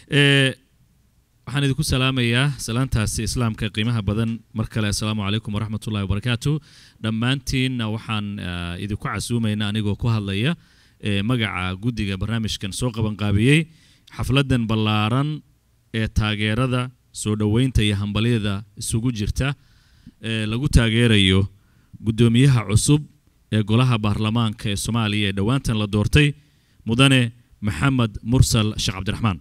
ee waxaan idinku salaamayaa salaantaasi islaamka qiimaha badan mar kale assalaamu calaykum waraxmatullahi wabarakaatu dhammaantiinna waxaan eh, idinku casuumaynaa anigoo ku hadlaya eh, magaca guddiga barnaamijkan soo qabanqaabiyey xafladan ballaaran ee taageerada soo dhoweynta iyo hambalyada isugu jirta ee lagu taageerayo guddoomiyaha cusub ee golaha baarlamaanka ee soomaaliya ee dhowaantan la doortay mudane maxamed mursal sheekh cabdiraxmaan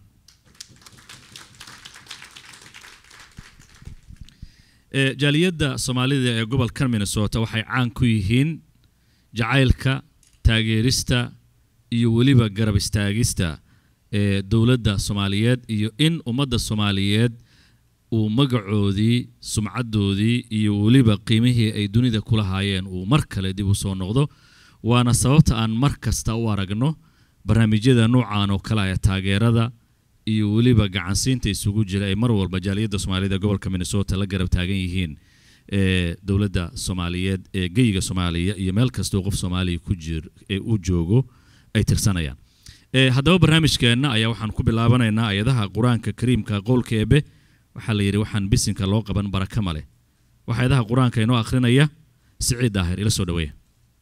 ee jaaliyadda soomaalida ee gobolkan minnesota waxay caan ku yihiin jacaylka taageerista iyo weliba garab istaagista ee dowladda soomaaliyeed iyo in ummadda soomaaliyeed uu magacoodii sumcaddoodii iyo weliba qiimihii ay dunida ku lahaayeen uu mar kale dib u soo noqdo waana sababta aan mar kasta u aragno barnaamijyada nuucan oo kale ee taageerada iyo weliba gacansiinta isugu jira ay mar walba jaaliyadda soomaalida gobolka minnesota la garab taagan yihiin ee dowladda soomaaliyeed ee geyiga soomaaliya iyo meel kastoo qof soomaaliya ku jir ee uu joogo ay tirsanayaan ee haddaba barnaamijkeenna ayaa waxaan ku bilaabanaynaa ayadaha qur-aanka kariimka qowlka eebe waxaa la yidhi waxaan bisinka loo qaban baraka male waxaa ayadaha qur-aanka inoo akhrinaya siciid daahir ila soo dhaweeya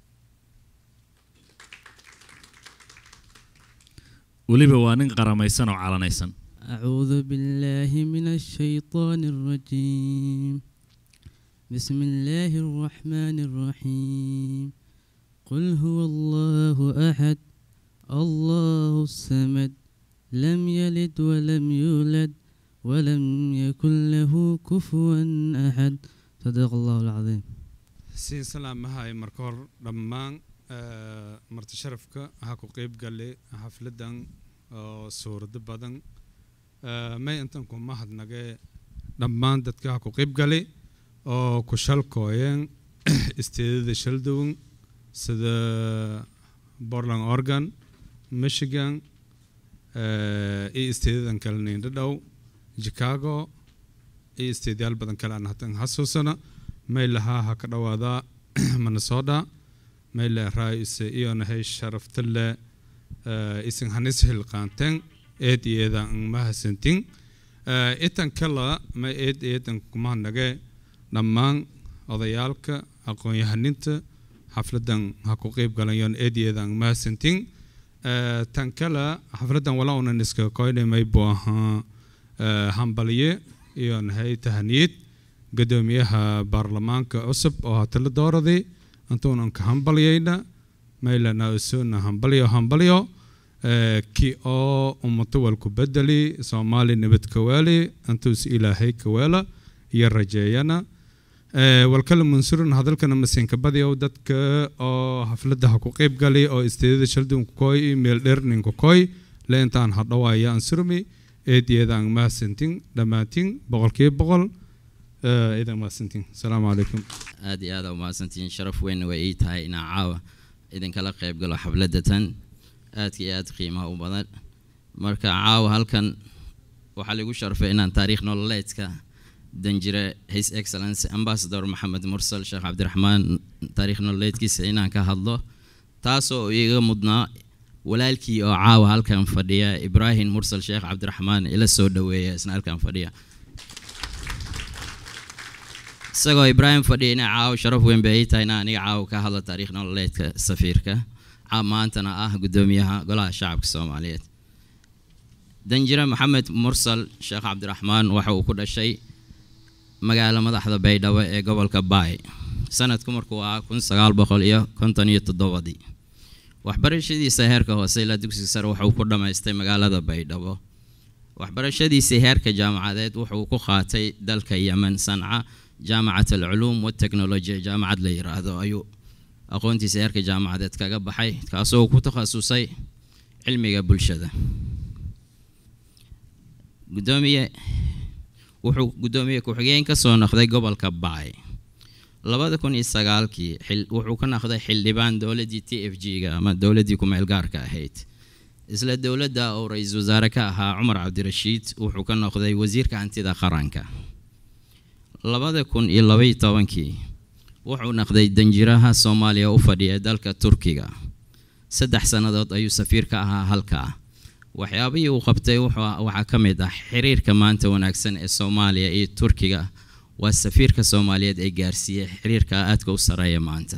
weliba waa nin qaramaysan oo calanaysan أعوذ بالله من الشيطان الرجيم بسم الله الرحمن الرحيم قل هو الله أحد الله الصمد لم يلد ولم يولد ولم يكن له كفوا أحد صدق الله العظيم siin salaamahay marka hor dhammaan eh, marti sharafka ha ku qeyb gale xafladan oo suurado badan Eh, may intan ku mahadnage dhammaan dadka ha ku qeyb gale oo ku shalkooyeen isteedada shaldown sida portland oregon michigan eh, iyo isteedadan kale nindhadhow chicago iyo isteedyaal badan kale aan hatan xasuusana may lahaa ha ka dhawaadaa minnesota may leeraayise iyonahay sharaftale isin hanis hilqaanteen eed iyeedan mahasantin itan kala may eed iyeedan kumahanage dhammaan odayaalka aqoon-yahaninta xafladan ha ku qeyb galayoon eed iyeedan mahasantin tan kala xafladan walaa unan iska koynay may buu ahaa hambalye iyonahay tahaniyad gudoomiyaha baarlamaanka cusub oo hatala dooraday intuunan ka hambalyayna maylana usuna hambalyo hambalyo eh, ki oo ummato walku bedeli soomaali nabad kawaali intuus ilaahay kaweela iyo rajeeyana Eh, walkala mansuurun hadalkana masinka badiyow dadka oo haflada ha ku qeyb gali oo isteedada shaldunku koy meel dherninka koy le intaan hadhawaaya ansurmi eediyeedaan mahadsantin dhammaantin boqolkiiba boqol Eh, idan mahadsantin asalaamu calaykum aad iyo aad aa umahadsantihiin sharaf weyn way ii tahay inaan caawa idinkala qayb galo xafladda tan aadka iyo aad qiimaha u badan marka caawa halkan waxaa lagu sharfay inaan taariikh nololeedka danjire his excellence ambassador maxamed mursal sheekh cabdiraxmaan taariikh nololeedkiisa inaan ka hadlo taasoo iga mudnaa walaalkii oo caawa halkan fadhiya ibraahim mursal sheekh cabdiraxmaan ila soo dhaweeya isna halkan fadhiya isagoo ibraahim fadhiya ina caawa sharaf weyn bay ii tahay inaan aniga caawa ka hadlo taariikh nololeedka safiirka caa maantana ah gudoomiyaha golaha shacabka soomaaliyeed danjire maxamed mursal sheekh cabdiraxmaan waxa uu ku dhashay magaalo madaxda baydhabo ee gobolka baay sanadku markuu ahaa kun sagaal boqol iyo konton iyo toddobadii waxbarashadiisa heerka hoose ilaa dugsiga sare wuxuu ku dhammaystay magaalada baydhabo waxbarashadiisii heerka jaamacadeed wuxuu ku qaatay dalka yemen sanca jaamacat alculuum wateknolojiya jaamacad la yiraahdo ayuu aqoontiisa heerka jaamacadeed kaga baxay kaasoo ku takhasusay cilmiga bulshada gudoomiye wuxuu gudoomiye ku-xigeen ka soo noqday gobolka baay labada kun iyo sagaalkii xil- wuxuu ka noqday xildhibaan dowladdii t f g-ga ama dowladdii ku-meel gaarka ahayd isla dowladda oo ra-iisul wasaare ka ahaa cumar cabdirashiid wuxuu ka noqday wasiirka hantida qaranka labada kun iyo labaiyo tobankii wuxuu noqday danjiraha soomaaliya u fadhiya dalka turkiga saddex sannadood ayuu safiir ka ahaa halkaa waxyaabihii uu qabtay wuxuu- waxaa ka mid ah xiriirka maanta wanaagsan ee soomaaliya iyo turkiga waa safiirka soomaaliyeed ee gaarsiiyey xiriirka aadka u sareeya maanta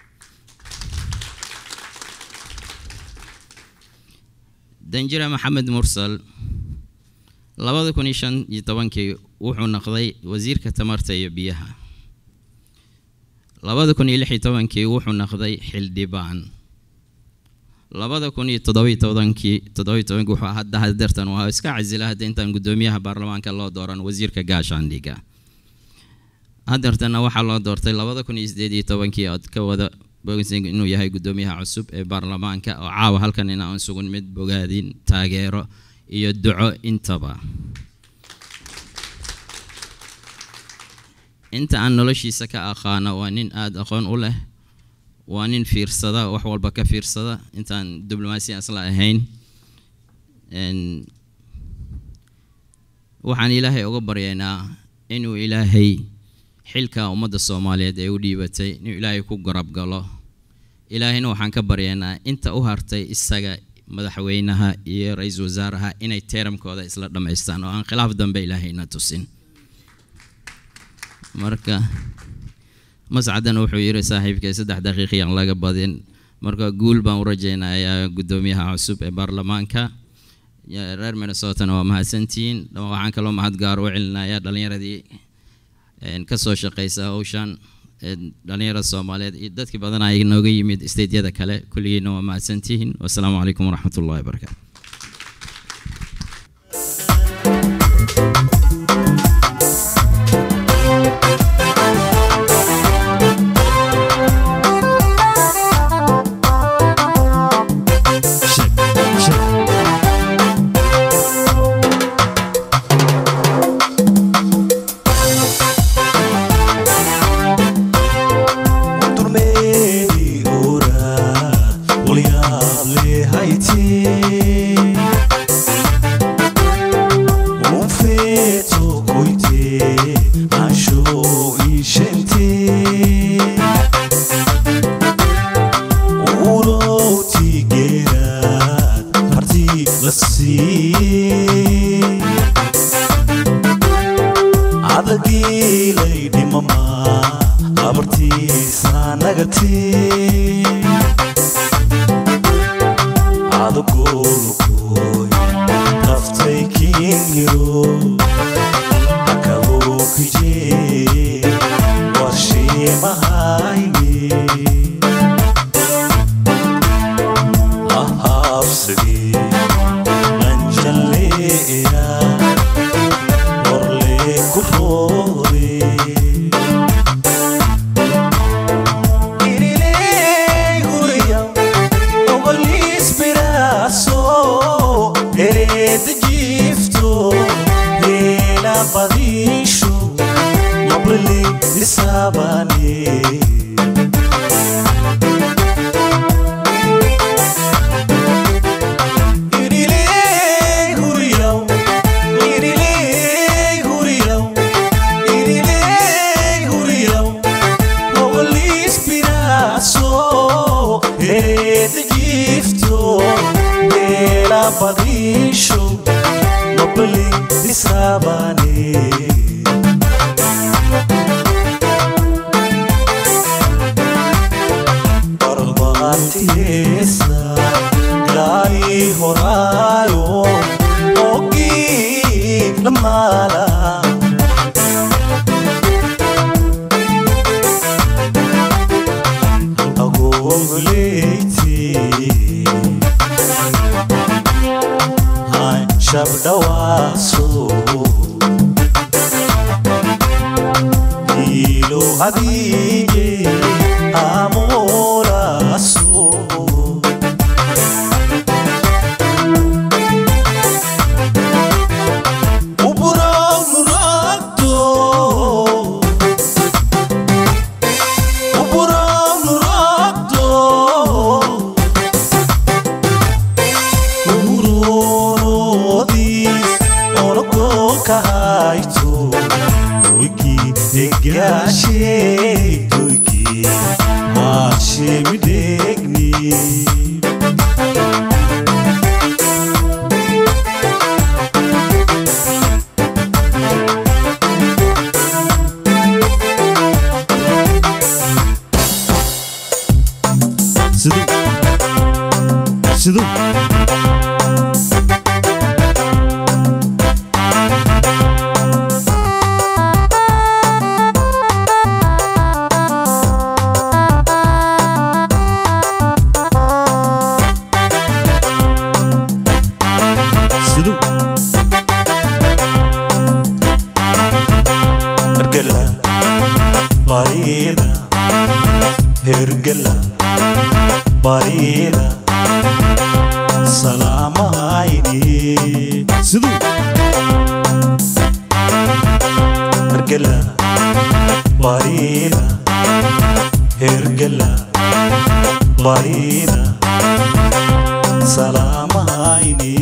danjire maxamed mursal labada kun iyo shan iyo tobankii wuxuu noqday wasiirka tamarta iyo biyaha labada kun iyo lix iyo tobankii wuxuu noqday xildhibaan labada kun iyo toddobiyo tobankii toddobiyo tobankii wuxuu hadda hadeertan waa iska casila hadda intaan guddoomiyaha baarlamaanka loo dooran wasiirka gaashaandhiga hadeertana waxaa loo doortay labada kun iyo sideed iyo tobankii ood ka wada bogaysay inuu yahay guddoomiyaha cusub ee baarlamaanka oo caawa halkan inaan sugun mid bogaadin taageero iyo duco intaba inta aan noloshiisa ka aqaano waa nin aada aqoon u leh waa nin fiirsada wax walba ka fiirsada intaan diblomaasi asla ahayn Een, waxaan ilaahay uga baryaynaa inuu ilaahay xilka ummadda soomaaliyeed ee u dhiibatay inuu ilaahay ku garab galo ilaahayna waxaan ka baryaynaa inta u hartay isaga madaxweynaha iyo ra-iisul wasaaraha inay teeramkooda isla dhammaystaan oo aan khilaaf dambe ilaahayna tusin marka mascadan wuxuu yiri saaxiibkay saddex daqiiqiyaan laga badin marka guul baan u rajaynayaa guddoomiyaha cusub ee baarlamaanka Ya- reer minnesotana waa mahadsantihiin waxaan kaloo mahad gaar u celinayaa dhalinyaradii een, ka soo shaqeysa hawshan een, dhalinyarada soomaaliyeed iyo dadkii badan ay nooga yimid steydyada kale kulligiina waa mahadsantihiin wasalaamu calaykum waraxmat ullahi wabarakaatu Turmedi ora, vogliale Haiti. Un feto coite, ancho e gente. Uro tigueira, parti lassi. adagilay dhimama abartiisa nagati adagolukoy naftay kiingiro akabokije warshiimahayni ahabsagi manjaleeya Orle kurore Irile guria Ogolis piraso Ered gifto Hela padisho Nobrele isabane Irile guria Irile guria Irile guria Ogolis piraso Ered gifto Hela padisho Nobrele isabane barbaatiisa gaari horaayo ogii lamaala agogoleyti han shabdhawaaso ilo adiye amoraso Uburao nuragdo Uburao nuragdo Uburodis Onoko kaito Doiki egashe Doiki Hashem degni siduu siduu hergela bariida hergela bariida salaamahayni siduu hergela bariida hergela bariida salaamahayni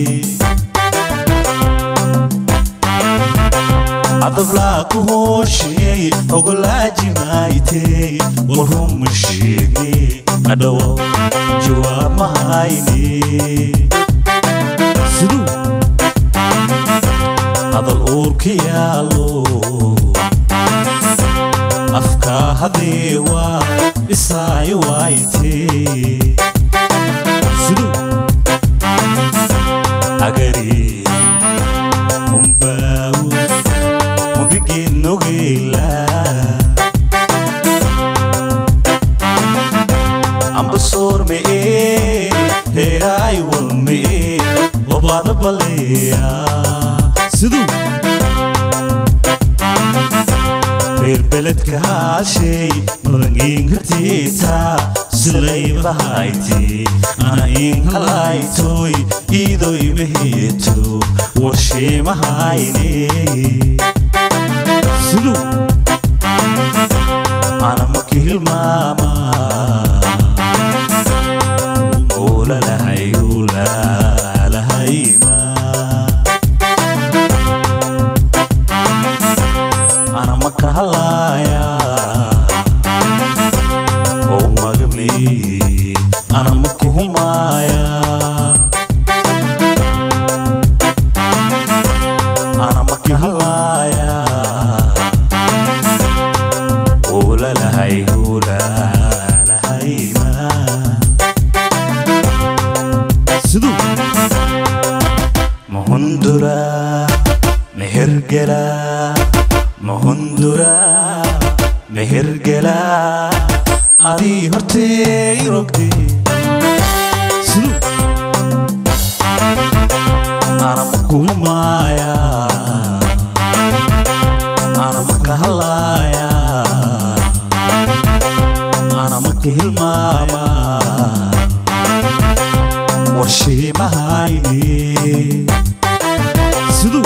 adabla ku hoosheey ogolaajimaaytey warhuma sheegne adhawo jawaab mahayne siduu hadal uurka yaalo afkaa hadeewa isaay waaytee siduu agari umbaawo mubiginogeyla ambasoor me'ee heeraay wal me'ee wabaada baleeya siduu reer beledka haashay madangiinkartiita silaybahayti ana in halaytoy iidoy maheeto warsheemahayne siduu ana maki hilmaama ulalahayulalahayma ana maka halaya oo magami ana maka humaya ana maka halaya ulalahay ulalahayma siduu mahundura mehergela mahundura mehergela adii hortey rogde siduu ana makuhumaya ana makahalaya ana maka hilmaama warsheemahayne siduu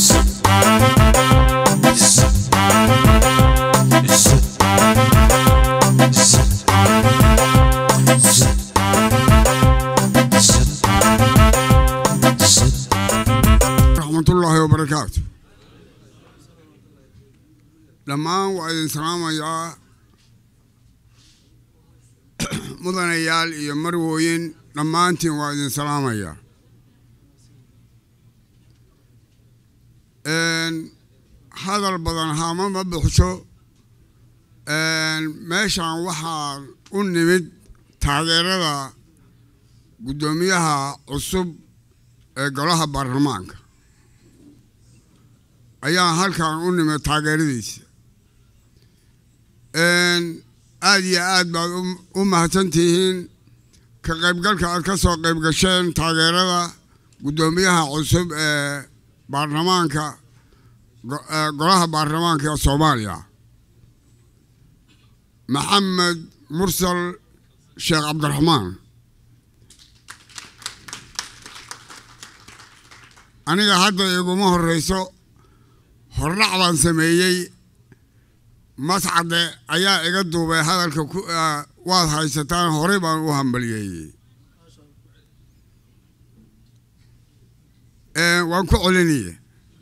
raxmatullaahi wabarakaatu dhammaan waa idin salaamayaa mudanayaal iyo marwooyin dhammaantiin waa idin salaamayaa hadal badan hama ma buxsho meeshan waxaa u nimid taageerada guddoomiyaha cusub ee golaha baarlamaanka ayaa halkan u nimid taageeradiisa aad iyo aad baad u mahadsantihiin ka qaybgalka aad ka soo qayb gasheen taageerada guddoomiyaha cusub ee baarlamaanka golaha baarlamaanka ee soomaaliya maxamed mursal sheekh cabdiraxmaan aniga hadda iguma horreyso hordhac baan sameeyey mascade ayaa iga duubay hadalka waad haysataan horey baan u hambaliyeeyey waan ku celinaye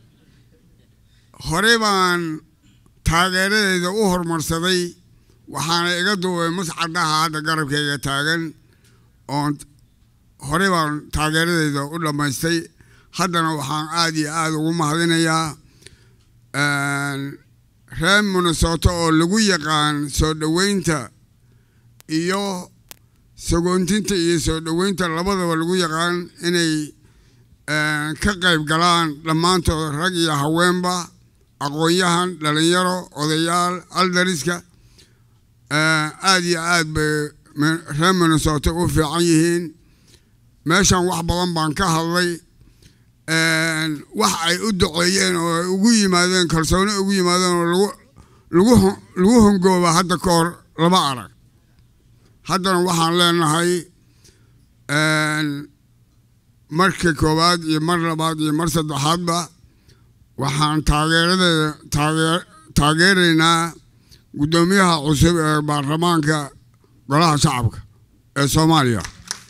horey baan taageeradeeda u horumarsaday waxaana iga duubay mascadaha hadda garabkayga taagan oon horey baan taageeradeeda u dhammaystay haddana waxaan aad iyo aada ugu mahadinayaa reer minnesota oo lagu yaqaan soo dhoweynta iyo sagoontinta iyo soo dhoweynta labadaba lagu yaqaan inay ka qayb galaan dhammaantood rag iyo haweenba aqoon-yahan dhalinyaro odayaal aldariska aada iyo aad bay reer minnesota u fiican yihiin meeshan wax badan baan ka hadlay wax ay u duceeyeen oo ay ugu yimaadeen kalsooni ugu yimaadeen oo lagu lagu lagu hongooba hadda ka hor lama arag haddana waxaan leenahay marka koowaad iyo mar labaad iyo mar saddexaadba waxaan taageeradeeda taagee taageeraynaa guddoomiyaha cusub ee baarlamaanka golaha shacabka ee soomaaliya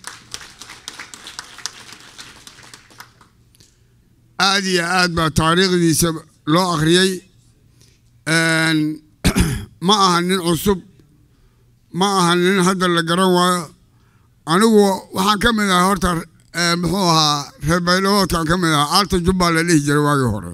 aada iyo aad baa taariikhdiisa loo akhriyey ma aha nin cusub ma aha nin hadda la garan waayo anigu waxaan ka mid ahay horta muxuu ahaa reer baydhaboodkaan ka mid ahaa aalta jubbaa la dhihi jiray waagii hore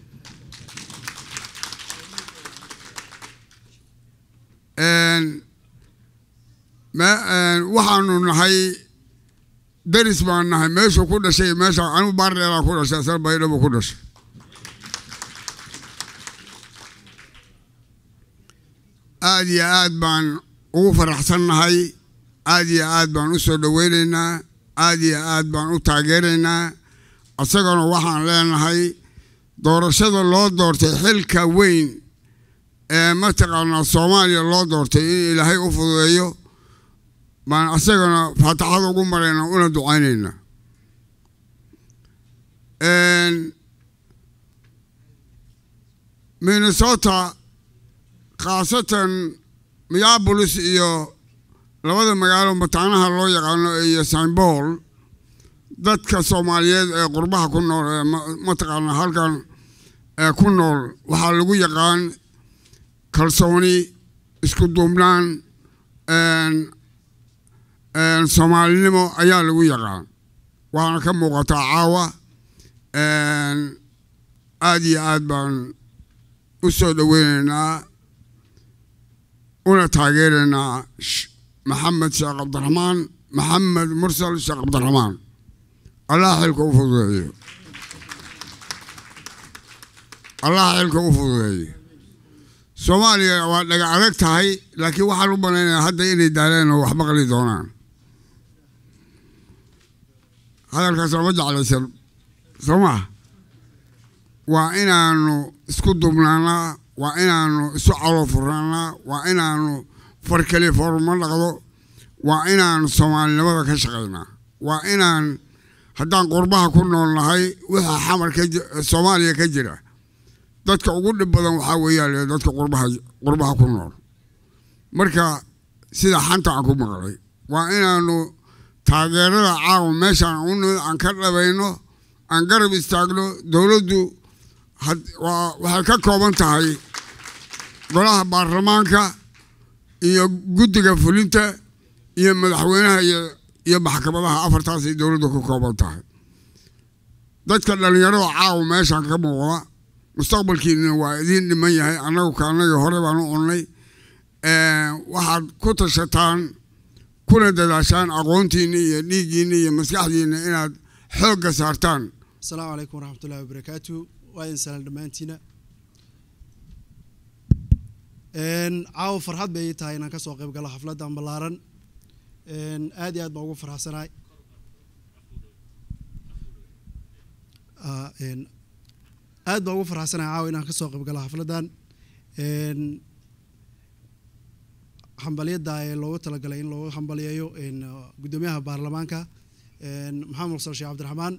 waxaanu nahay daris baan nahay meeshuu ku dhashay meesha anigu baardheeraa ku dhashay asal baydhabo ku dhashay aada iyo aad baan ugu faraxsannahay aada iyo aad baan u soo dhoweynaynaa aada iyo aad baan u taageeraynaa isagana waxaan leenahay doorashada loo doortay xilka weyn ee mataqaanaa soomaaliya loo doortay in ilaahay u fududeeyo baan isagana faataxada ugu marayna una ducaynayna minnesota khaasatan minneapolis iyo labada magaalo mataanaha loo yaqaano iyo sainbool dadka soomaaliyeed ee qurbaha ku nool ee mataqaanaa halkan ee ku nool waxaa lagu yaqaan kalsooni isku duubnaan soomaalinimo ayaa lagu yaqaan waxaana ka muuqataa caawa aada iyo aad baan u soo dhoweynaynaa una taageeraynaa maxamed sheekh cabdiraxmaan maxamed mursal sheekh cabdiraxmaan allah xilka u fududeeyo allah xilka u fududeeyo soomaaliya waa dhaga adag tahay laakiin waxaan u malaynayaa hadda inay daaleen oo wax maqli doonaan hadalkaas lama jeclaysan soo maa waa inaanu isku dubnaanaa waa inaanu isu calo furnaanaa waa inaanu far keli forma dhaqdo waa inaanu soomaalinimada ka shaqaynaa waa inaan haddaan qurbaha ku nool nahay wixii xamar ka soomaaliya ka jira dadka ugu dhib badan waxaa weeyaan dadka qurbaha qurbaha ku nool marka sida xanta aan ku maqlay waa inaanu taageerada caawa meeshaan u nimid aan ka dhabayno aan garab istaagno dowladdu waxay ka kooban tahay golaha baarlamaanka iyo guddiga fulinta iyo madaxweynaha iyo maxkamadaha afartaasay dowladdu ka kooban tahay dadka dhallinyarada caawa meeshaan ka muuqda mustaqbalkiina waa idiin dhiman yahay annagu kaanagii hore baan u cunnay waxaad ku tashataan kuna dadaashaan aqoontiina iyo dhiiggiina iyo maskaxdiina inaad xoogga saartaan asalaamu calaykum waraxmatullahi wabarakaatu waa idin salaan dhammaantiina caawa farxad bay ii tahay inaan kasoo qayb galo xafladdan ballaaran aad iyo aad baan ugu farxsanahay aad baan ugu farxsanahay caawa inaan kasoo qayb galo xafladdan hambalyada ee loogu talagalay in loogu hambaliyeeyo guddoomiyaha baarlamaanka maxamed mursal sheekh cabdiraxmaan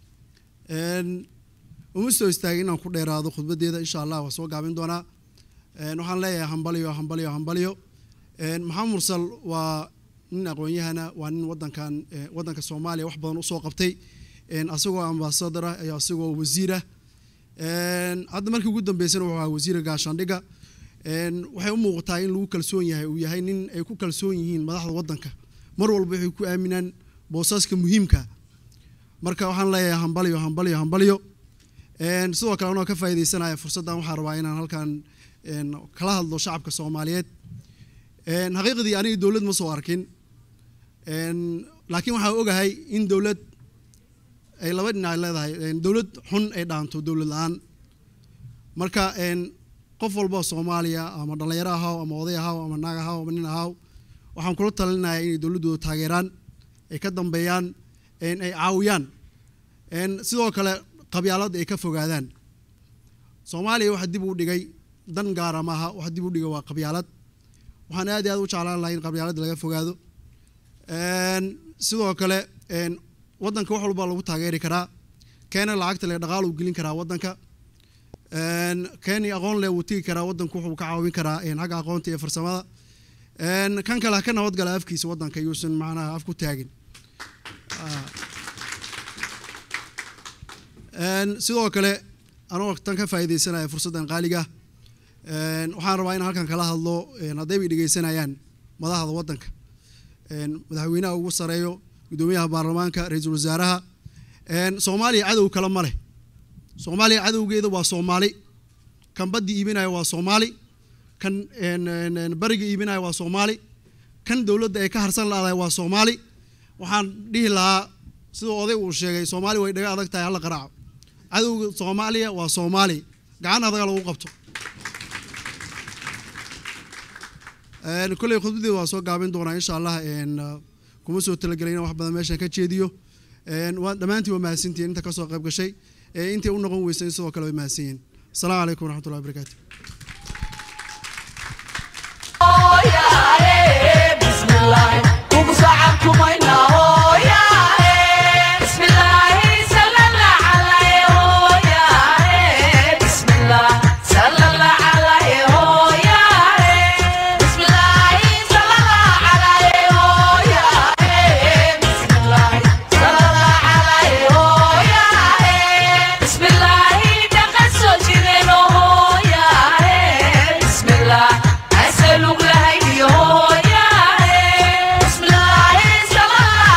uma soo istaagay inaan ku dheeraado khudbadeeda insha allah waa soo gaabin doonaa waxaan leeyahay hambalyo hambalyo hambalyo maxamed mursal waa nin aqoon-yahana waa nin wadankan wadanka soomaaliya wax badan usoo qabtay asagoo ambasador ah iyo asagoo wasiirah hadda markii ugu dambeysana wuxuu ahaa wasiira gaashaandhiga waxay u muuqataa in lagu kalsoon yahay uu yahay nin ay ku kalsoon yihiin madaxda wadanka mar walba waxay ku aaminaan boosaska muhiimka marka waxaan leeyahay hambalyo hambalyo hambalyo sidoo kale anoo ka faaideysanaya fursaddan waxaa rabaa inaan halkan kala hadlo shacabka soomaaliyeed xaqiiqdii aniga dowlad ma soo arkin Een, laakiin waxaa ogahay in dowlad ay laba dhinac leedahay een, dowlad xun ay dhaanto dowlad la-aan marka een, qof walba oo soomaaliya ama dhallinyaro ahaw ama oday ahaw ama naag ahaw ama nin ahaw waxaan kula talinayaa inay dowladdooda taageeraan ay ka dambeeyaan een, ay caawiyaan een, sidoo kale qabyaaladda ay ka fogaadaan soomaaliya waxa dib u dhigay dan gaara maaha waxa dib u dhigay waa qabyaalad waxaan aad iyo aad u jeclaan lahay in qabyaaladda laga fogaado Een, sidoo kale een, waddanka wax walba lagu taageeri karaa keena lacagta le dhaqaal uu gelin karaa waddanka Een, keeni aqoon leh wuu tigi karaa waddanku wuxuu ka caawin karaa een, xagga aqoonta iyo farsamada Een, kan kale ha ka nabadgala afkiisa waddanka yuusan macnaha af ku taagin Ah. Een, sidoo kale anoo tan ka faa'iidaysanaya fursaddan qaaliga Een, waxaan rabaa in halkan kala hadlo een, hadday bay dhegeysanayaan madaxda waddanka Een, madaxweynaha ugu sareeyo gudoomiyaha baarlamaanka ra-iisul wasaaraha Een, soomaaliya cadow kale ma leh soomaaliya cadowgeeda waa soomaali kan baddi iibinaya waa soomaali kan een, een, een, bariga iibinaya waa soomaali kan dowladda ay ka harsan laadahay waa soomaali waxaan dhihi lahaa siduu oday uu sheegay soomaali way dhaga adag tahay hala qaraaco cadowga soomaaliya waa soomaali gacan adaga lagu qabto Een, kolley khudbadeeda waa soo gaabin doonaa insha allah een, uh, kuma soo talagelay inaan wax badan meeshan ka jeediyo Een, waa dhammaantiin waa mahadsantihiin inta kasoo qayb gashay ee intii u noqon weysay sidoo kale way mahadsan yihiin asalaamu calaykum waraxmatullahi wabarakaatu Bismillah,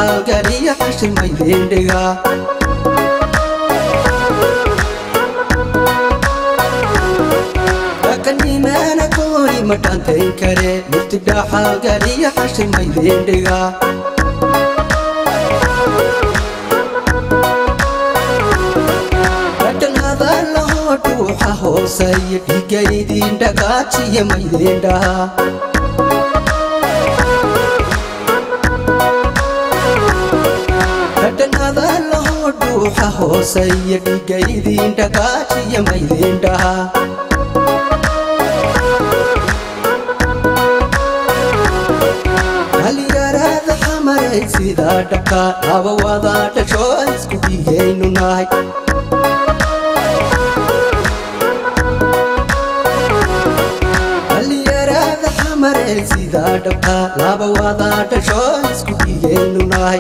dhaxalgaliya xashirmaydindhiga dhaqanimaana koori ma dhaantayn kare murti dhaxalgaliya xashirmaydindhiga dhadhan hadalahoo dhuuxa hooseeya dhigaydin dhagaajiya maydindhaha dhadhan hadalahoo dhuuxa hooseeya dhigaydin dhagaajiya maydindhaha dhalinyarada xamaray sidaa dhaka laba wada dhasho isku dhigaynu nahay dhalinyarada xamaray sidaa dhaka laba wada dhasho isku dhigaynu nahay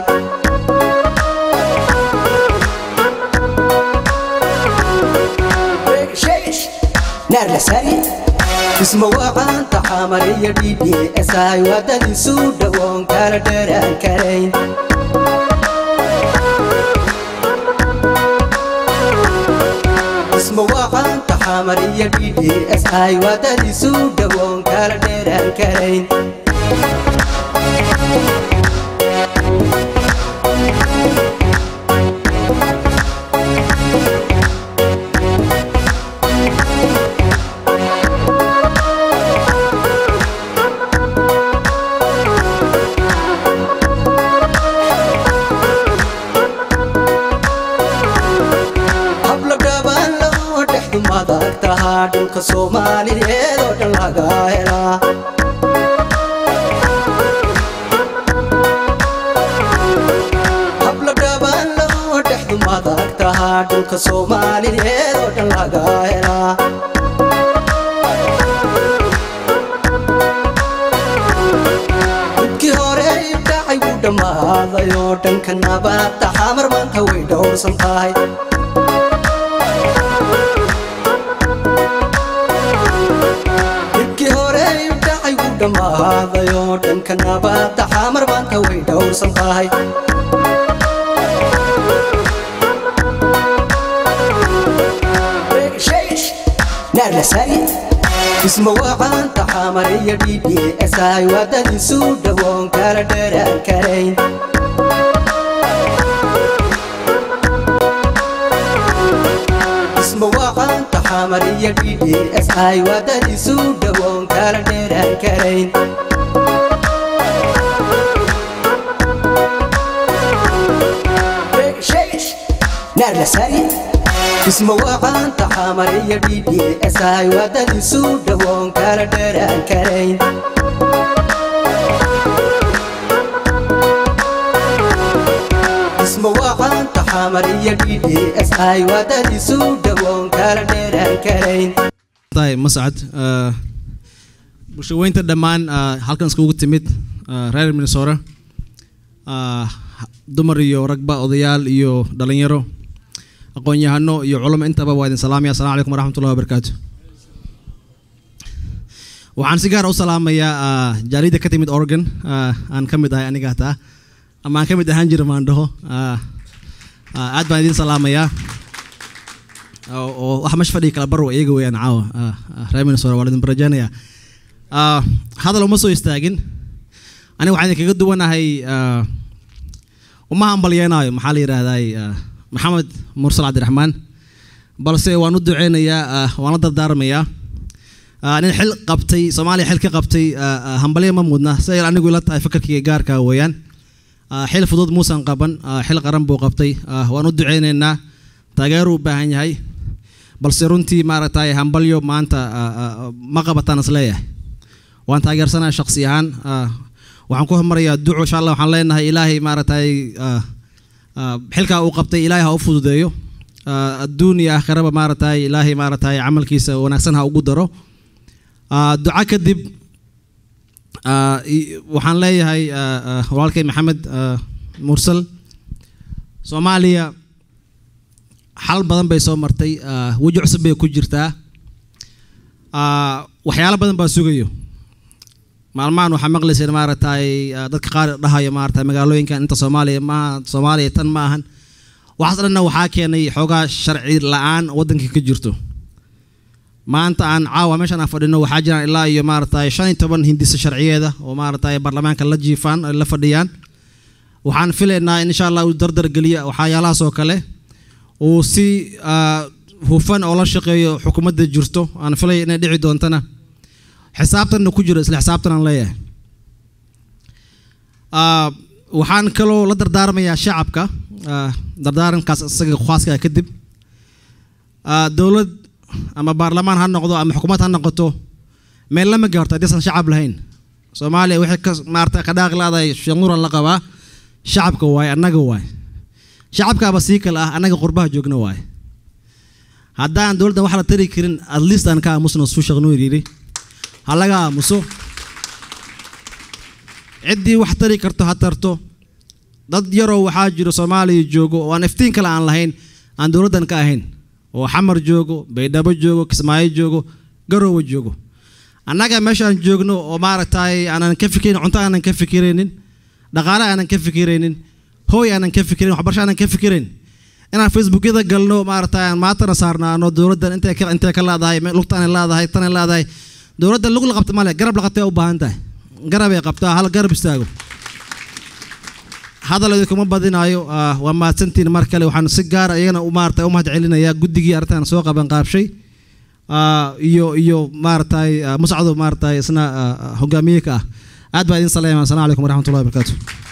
isma waqaanta xamariyo ddsi wadadiisu dhawoon kala dheraan karayn isma waqaanta xamariyo ddsi wadadiisu dhawoon kala dheraan karayn hablo dhaban loo dhexdu madag tahaa dhulka soomaaliyeed oo dhan laga helaa hablo dhaban loo dhexdu madag tahaa dhulka soomaaliyeed oo dhan laga helaa dhibkii hore dhacay wuu dhammaaday oo dhanka nabadda xamar maanta way dhowrsan tahay dhibkii hore dhacay wuu dhammaaday oo dhanka nabadda xamar maanta way dhowrsan tahay isma waqaanta xamariyo ddsi wadadiisu dhawoon kala dheraan karayn isma waqaanta xamariyo ddsi wadadiisu dhawoon kala dheraan karayn isma waqaanta xamariyo ddsi wadadiisu dhawoon kala dheraan karayn isma waqaanta xamariyo ddsi wadadiisu dhawoon kala dheraan karayn tahay mascad ah, bulshaweynta dhammaan ah, halkan iskugu timid ah, reer minnesota ah, dumar iyo ragba odayaal iyo dhalinyaro aqoon-yahano iyo culamo intaba waa idin salaamaya assalamu calaykum waraxmatullahi wabarakaatu waxaan si gaar u salaamayaa ah, jaaliyadda ka timid oregon ah, aan ka mid ahay aniga hataa ama aan ka mid ahaan jira maandhaho ah, ah, aad baan idin salaamayaa oo oo wax meesha fadhiga kala barwa iyaga weeyaan caawa ah, ah, reer minnesota waa idin barajaanaya Ah, hadal uma soo istaagin aniga waxaan idinkaga duwanahay ah, uma hambalyeenaayo maxaa la yidhaahday maxamed mursal cabdiraxmaan balse waan u duceynayaa ah, waan la dardaarmayaa Ah, nin xil qabtay soomaaliya xil ka qabtay ah, ah, hambalyo ma mudna siday anigu ila tahay fakarkayga gaarka weeyaan Ah, xil fudud muusan qaban ah, xil qaran buu qabtay Ah, waan u duceyneynaa taageeruu u baahan yahay balse runtii maaragtay hambalyo maanta ah, ah, ma qabataan isleeyahay waan taageersanaa shaksi ahaan ah, waxaan ku hormarayaa duco insha allah waxaan leenahay ilaahay maaragtay ah, ah, xilkaa uu qabtay ilaahay ha u fududeeyo Ah, adduun iyo aakhiraba maaragtay ilaahay maaragtay camalkiisa wanaagsan ha ugu daro Ah, duco kadib ah, i- waxaan leeyahay ah, ah, walaalkay maxamed ah, mursal soomaaliya xal badan bay soo martay ah, weji cusub bay ku jirtaa Ah, waxyaalo badan baa sugayo maalmahan waxaa maqlayseen maaragtay ah, dadka qaar dhahayo maaragtay magaalooyinkan inta soomaaliya maaha soomaaliya tan ma ahan waxaas dhanna waxaa keenay xoogaa sharci la-aan waddanka ka jirto maanta aan caawa meeshan aan fadhino waxaa jiraan ilaa iyo maaragtay shan iyo toban hindisa sharciyeeda oo maaragtay baarlamaanka la jiifaan ay la fadhiyaan waxaan filaynaa in insha allah uu dardar geliya waxyaalahaas oo kale uu si ah, hufan oo la shaqeeyo xukuumadda jirto aan filaya inay dhici doontana xisaabtanna ku jiro isla xisaabtan aan leeyahay Ah, waxaan kaloo la dardaarmayaa shacabka ah, dardaarankaas isaga khaaska kadib Ah, dowlad ama baarlamaan ha noqdo ama xukuumad ha noqoto meel lama gaarto haddaysan shacab lahayn soomaaliya waxay ka maarata ka dhaaqi laadahay shanuuran la qabaa shacabka waaye annaga waaye shacabkaaba sii kale ah annaga qurbaha joogna waaye haddaan dowladdan wax la tari karin at least aan ka aamusno suu sheekh nuur yidhi ha laga aamuso ciddii wax tari karto ha tarto dad yaroo waxaa jiro soomaaliya joogo oo aan iftiin kale aan lahayn aan dowladdan ka ahayn oo xamar joogo baydhabo joogo kismaayo joogo garoowe joogo annaga meeshaan joogno oo maaragtay aanan ka fikirayn cunto aanan ka fikiraynin dhaqaale aanan ka fikiraynin hooy aanan ka fikirayn waxbarasho aanan ka fikirayn inaan facebookyada galno maaragtay aan maatana saarnaano dowladdan intay ka intay ka leedahay me- lugtaanay leedahay tanay leedahay dowladdan lug la qabta male garab la qabtay u baahan tahay garabay qabtaa hal garab istaago hadal idinkuma badinaayo ah, waa mahadsantiin mar kale waxaan si gaara iyagana u maarata u mahad celinayaa guddigii arrintan soo qaban qaabshay ah, iyo iyo maaragtay ah, muscado maaragtay isna ah, ah, hogaamiye ka ah aad baa idin salaama asalamu calaykum waraxmatullahi wabarakaatu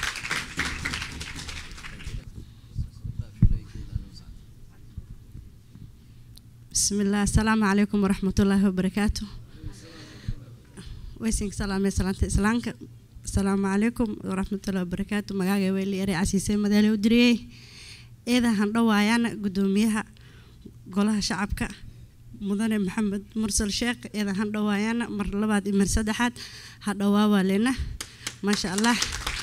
بسم الله السلام عليكم ورحمة الله وبركاته ويسنك سلام سلامة إسلامك السلام عليكم ورحمة الله وبركاته مقاقي ويلي يري عسيسي مدالي ودريي إذا هندوايانا قدوميها قولها شعبك مدن محمد مرسل شيخ إذا هندوايانا مر لباد إمر سدحات هدواوا لنا ما شاء الله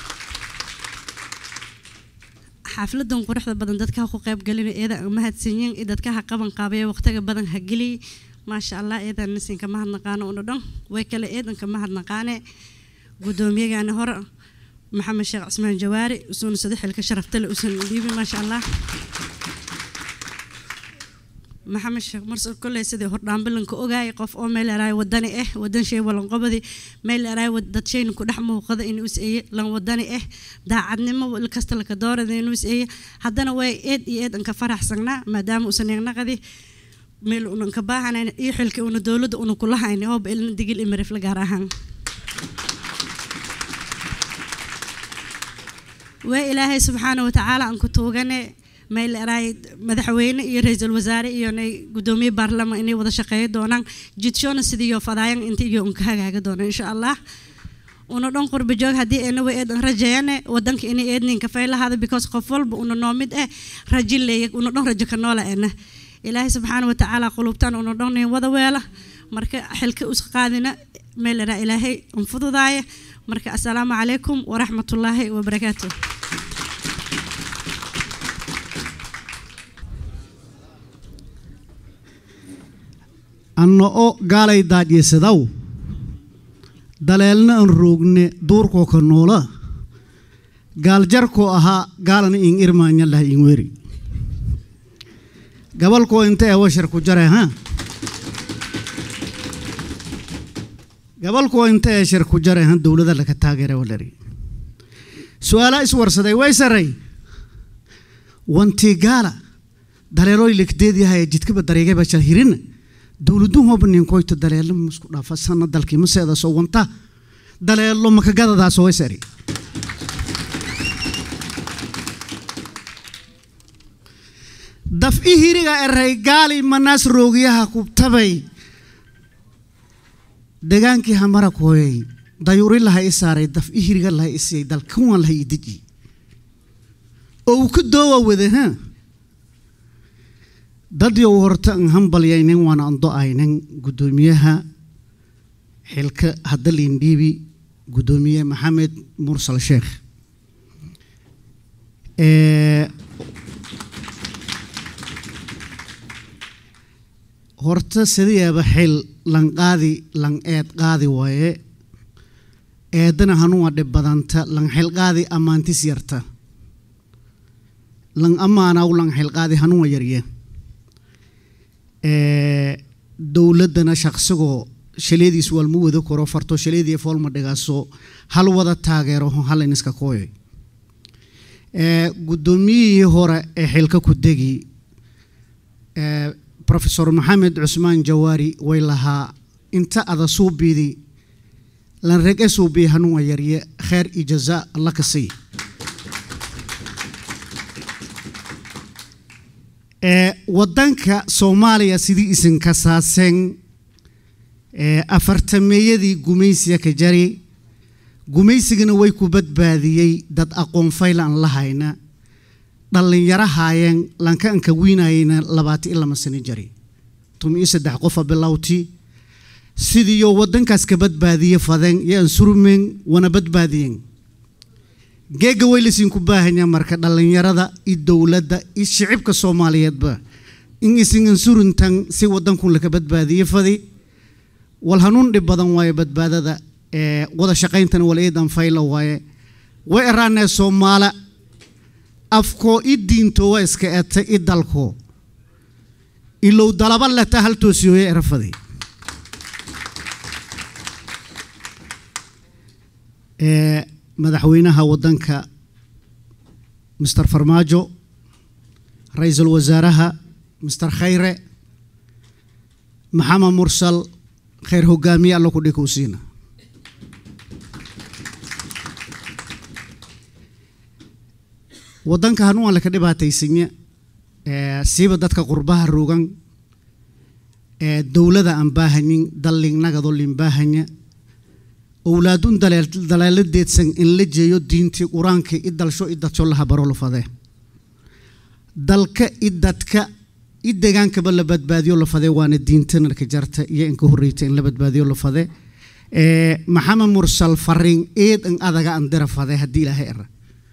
xaafiladan quruxda badan dadka ku qayb galina eeda mahadsanyiin iyo dadka ha qaban qaabaya waqtiga badan ha geliy maasha allah eedan nasinka mahadnaqaano una dhan way kale eedanka mahadnaqaane gudoomiyagaani hore maxamed sheekh cismaan jawaari usuuna sado xilka sharaftale usan dhiibi maasha allah maxamed sheekh mursal kolley sidii hordhaambilanka ogaayay qof oo meel eraay wadani ah wadan shay walanqobadi meel eraay dad shayna ku dhex muuqada inuu is eeye lan wadani ah daacadnimo il kasta laka doorada inuu is eeye haddana way eed iyo eed anka faraxsanaa maadaama uusan eegnaqadi meel unan ka baahanayn iyo xilka una dowladda una kula hayni ooba ilna digil imarifla gaar ahaan waa ilaahay subxaana watacaala aan ku tuugane meel eraay madaxweyne iyo ra-iisul wasaare iyo nay gudoomiye baarlamaan inay wada shaqeeyo doonaan jidshona sidiiyo fadaayan inta iyo unka hagaaga doona insha allah una dhan qurba joog haddii eena way eedan rajeeyane wadanka inay eedninka fay lahaada because qof walba una noo mid eh rajo leeya una dhan rajo ka noola ena ilaahay subxaana watacaala qulubtaan una dhan wada weela marka xilka us qaadina meel eraa ilaahay unfududaaya marka assalaamu calaykum waraxmatullaahi wabarakaatuh anna o gaalay daadyeesadaw daleelna an roogne duurkoo ka noola gaaljarkoo ahaa gaalana in irmaanya lah in weri gabalkoo inta ee washar ku jare ha gabalkoo inta ee shar ku jare ha dowlada laka taageera walari su-aalaa iswarsaday way saray wantii gaala daleelooy lekdeedyahay jidkaba dareegaba shal hirina dowladuhooba ninkoyto daleelo masku dhaafa sana dalkii maseeda soo wanta daleelo makagadadaas way sari daf i hiriga eray gaali manaas roogiyaha kubtabay degaankii hamara kooyay dayuri laha i saaray daf i hiriga laha i siiyay dalkuwan laha i deji oo uu ka doowa wada ha dadyow horta an hambalyaynin waana ando aynin guddoomiyaha xilka hadda liindhiibi guddoomiye maxamed mursal sheekh horta sidiyaaba xil lan qaadi lan eed qaadi waaye eedana hanuwa dhib badanta lan xilqaadi ammaantis yarta lan ammaanaw lan xilqaadi hanuwa yarye ee dowladdana shaqsigoo shaleediis walma wada koro farto shaleedii foolma dhigaaso hal wada taageero hal iniska kooyoy ee guddoomiyihii hore ee xilka ku degi ee professor maxamed cusmaan jawaari way lahaa inta ada suubiidi lan rege suubii hanuwa yarye kheer iyo jazaa alla ka sii ee wadanka soomaaliya sidii isinka saaseen ee afartameeyadii gumaysiga ka jari gumaysigana way ku badbaadiyey dad aqoon faylan la hayna dhallinyaro haayeen lanka anka wiinayeyna labaata iyo lama sano jari tumi iyo saddex qofa bilowti sidiiyo wadankaas ka badbaadiye fadeen iyo ansurmeen wana badbaadiyeen geega way lasiinku baahanya marka dhallinyarada iyo dowladda iyo shicibka soomaaliyeedba in isin ansurintan si wadankun laka badbaadiye fadi wal hanuun dhib badan waaye badbaadada ee wada shaqayntana wal iidan fayla waaye way eraanee soomaala afkoo i diinto waa iska eta i dalko ilow dalaba leta hal toosiyooye erafadi ee madaxweynaha wadanka mister farmaajo ra-iisul wasaaraha mister khayre maxamed mursal khayr hogaamiye alla ku dhikowsiina wadanka hanuun laka dhibaataysanya ee siiba dadka qurbaha rogan ee dowlada aan baahanin dallinnagadoo lin baahanya owlaadun daleeladeedsan in la jeeyo diintii qur-aanka i dalsho i dadsho laha baro la fadee dalka i dadka i degaankaba la badbaadiyo la fadee waana diintana ka jarta iyo inka horreyta in la badbaadiyo la fade ee maxamed mursal fariin eed in adaga an dira fade haddii ilaahay era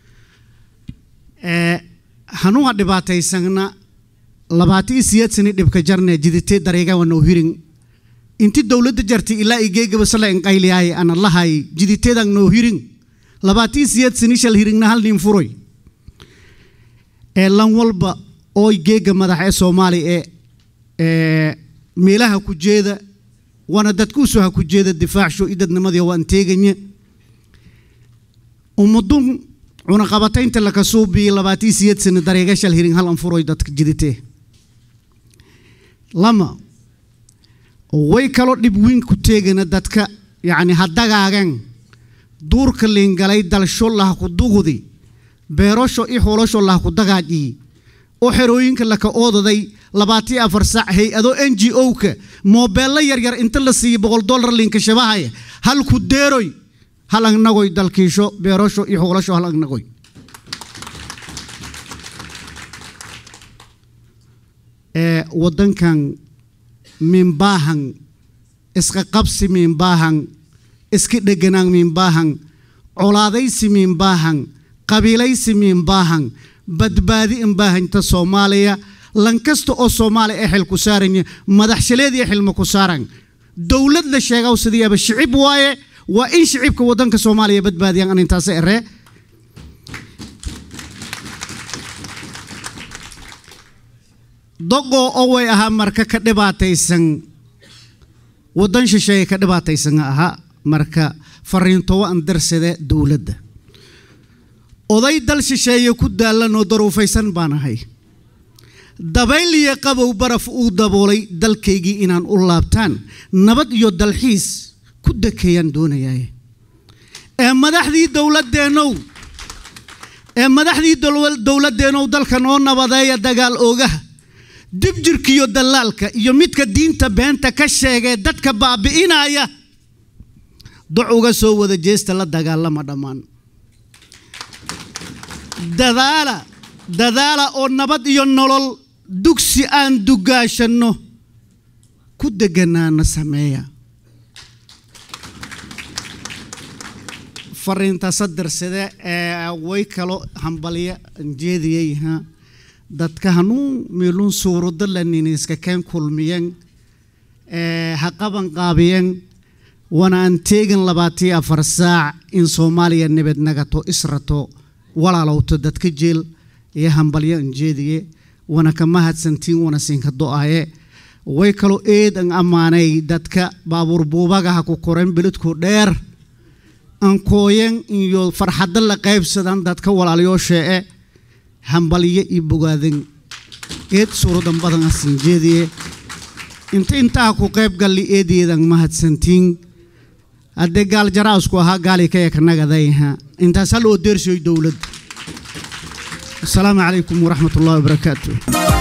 ee hanuuha dhibaataysana labaata iyo siyeed sani dhibka jarne jiditee dareega wana hirin inti dowladda jartay ilaa igeegaba sala inqayliyaay ana lahay jiditeedan noo hirin labaatii siyeed sani shal hiringna hal nin furoy ee lan walba oo geega madax ee soomaali ee ee meelaha ku jeeda wana dadkuusu ha ku jeeda difaacsho i dadnimadii waan teeganya ummadun cunaqabataynta laka suubii labaatii siyeed sani dareega shal hiring hal an furoy dadka jiditee lama way kaloo dhib weyn ku teegana dadka yacni ha dagaagan duurka liingalay dalsho laha ku dugudi beerasho i xoolosho laha ku dagaaji oo xerooyinka laka oodaday labaatiyo afar sac hay-ado n g o-ka moobeello yaryar inta la siiyey boqol dollar liinka shabahaya hal ku deeroy hal agnagoy dalkiisho beerasho iyo xoolosho hal agnagoy ee wadankan minbaahan iska qabsi minbaahan iska dheganaan minbaahan colaadaysi minbaahan qabiilaysi minbaahan badbaadi inbaahanta soomaaliya lankasta oo soomaaliya ee xil ku saaranya madaxshaleediya xilma ku saaran dowlad la sheegaw sidiiaba shicib waaye waa in shicibka wadanka soomaaliya badbaadiyaan an intaas eree doqoo oo way ahaa marka ka dhibaataysan waddan shisheeye ka dhibaataysan ahaa marka fariintowo an darsade dowladda oday dal shisheeye ku daalanoo daruufaysan baan ahay dabayl iyo qabow baraf uu daboolay dalkaygii inaan u laabtaan nabad iyo dalxiis ku dekeeyaan doonayaye ee madaxdii dowladeennow ee madaxdii dowladeennow dalka noo nabadeeya dagaal oogaha dib jirkiyo dallaalka iyo midka diinta beenta ka sheegee dadka baabi'inaya doc uga soo wada jeesta la dagaalama dhammaan dadaala dadaala oo nabad iyo nolol dugsi aan dugaashanno ku deganaana sameeya fariinta sadarsade ee way kalo hambalya jeediyey ha dadka hanuun meelun suurado laniniiska keen kulmiyen ee ha qaban qaabiyeen wana aan teegin labaatiyo afar saac in soomaaliya nabad nagato israto walaalowto dadka jeel iyo hambalyo anjeediye wana ka mahadsantiin wana siinka do-aye way kaloo eed an ammaanay dadka baabuur buubagaha ku koren beledku dheer ankooyan iyo farxadda la qaybsadan dadka walaalyoosheece hambalyo iyo bogaadan eed suuradan badan asin jeediye inta intaa ku qayb galli eedeedan mahadsantiin haddee gaal jaraasku ahaa gaali ka eknagadayha intaas hal oo deersoy dowladda asalaamu calaykum waraxmat ullahi wabarakaatu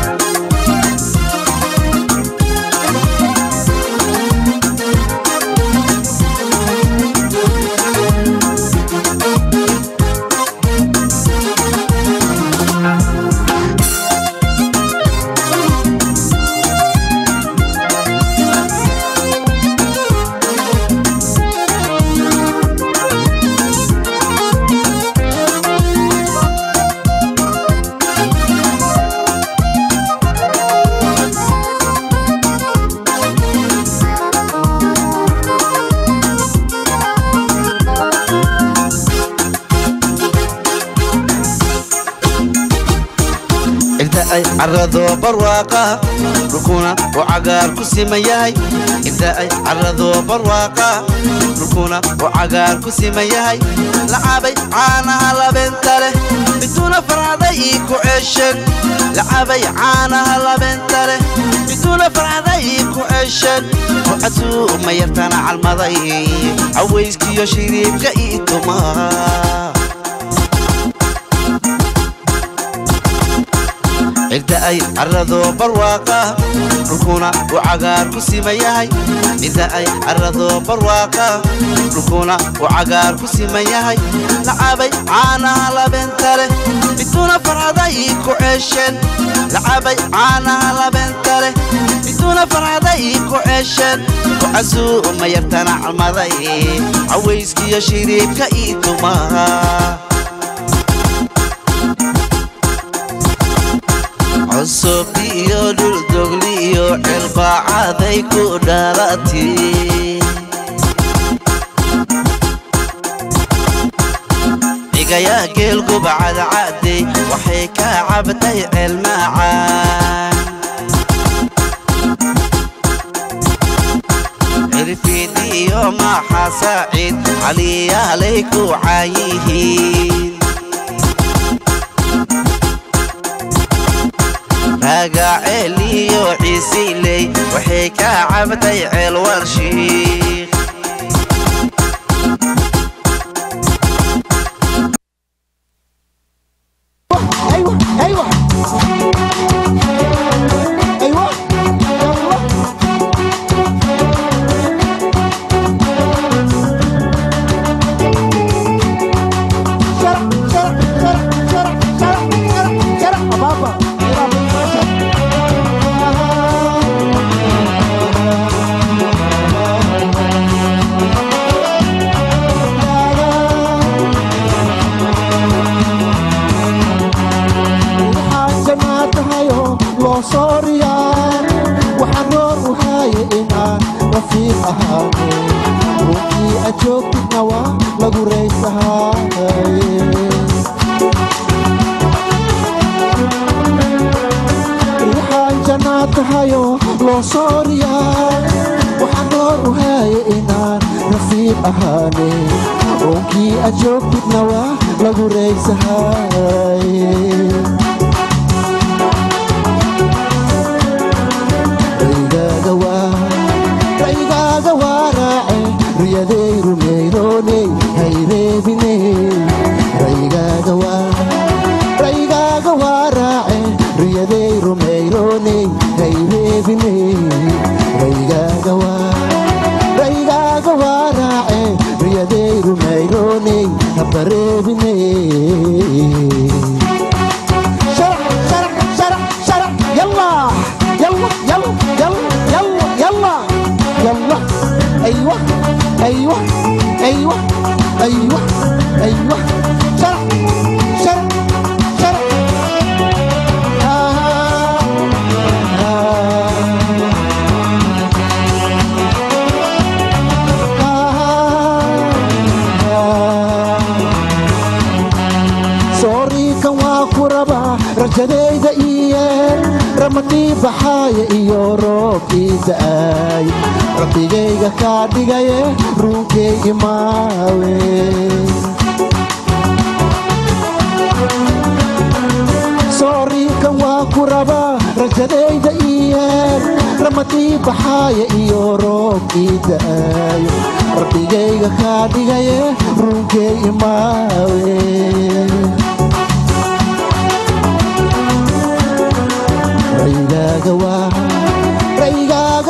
inta ay carado barwaaqa dhulkuna uu cagaar ku siman yahay inta ay carado barwaaqa dhulkuna uu cagaar ku siman yahay lacabay caanaha labeenta leh miduna farcaday ku ceshan lacabay caanaha labeenta leh miduna farcaday ku ceshan rucasuu ma yartana calmaday cawayskiyo shiriibka ii tumaa cidda ay carado barwaaqa dhulkuna uu cagaar ku siman yahay cidda ay carado barwaaqa dhulkuna uu cagaar ku siman yahay lacabay caanaha labeenta leh miduna farcaday ku ceshan lacabay caanaha labeenta leh miduna farcaday ku ceshan kucasuu ma yartana calmaday cawayskiyo shiriibka ii tumaa cusub iyo dhuldogli iyo cilbaacaday ku dhalati cigayaa geel gubacadcadey waxay ka cabtay celmacaan cirfiid iyo maxa saaciid caliyaalay ku caayihiin magaceel iyo ciisiley waxay ka cabtay ceel warshiik iyeen ramadii baxaaya iyo roobkii da'aay rabbigayga kaa dhigaye ruunkay imaawe sooriinkan waa ku rabaa rajadayda iyeen ramadii baxaaya iyo roobkii da'aayo rabbigayga kaa dhigaye ruunkay imaawe raygaaga waa raygaaga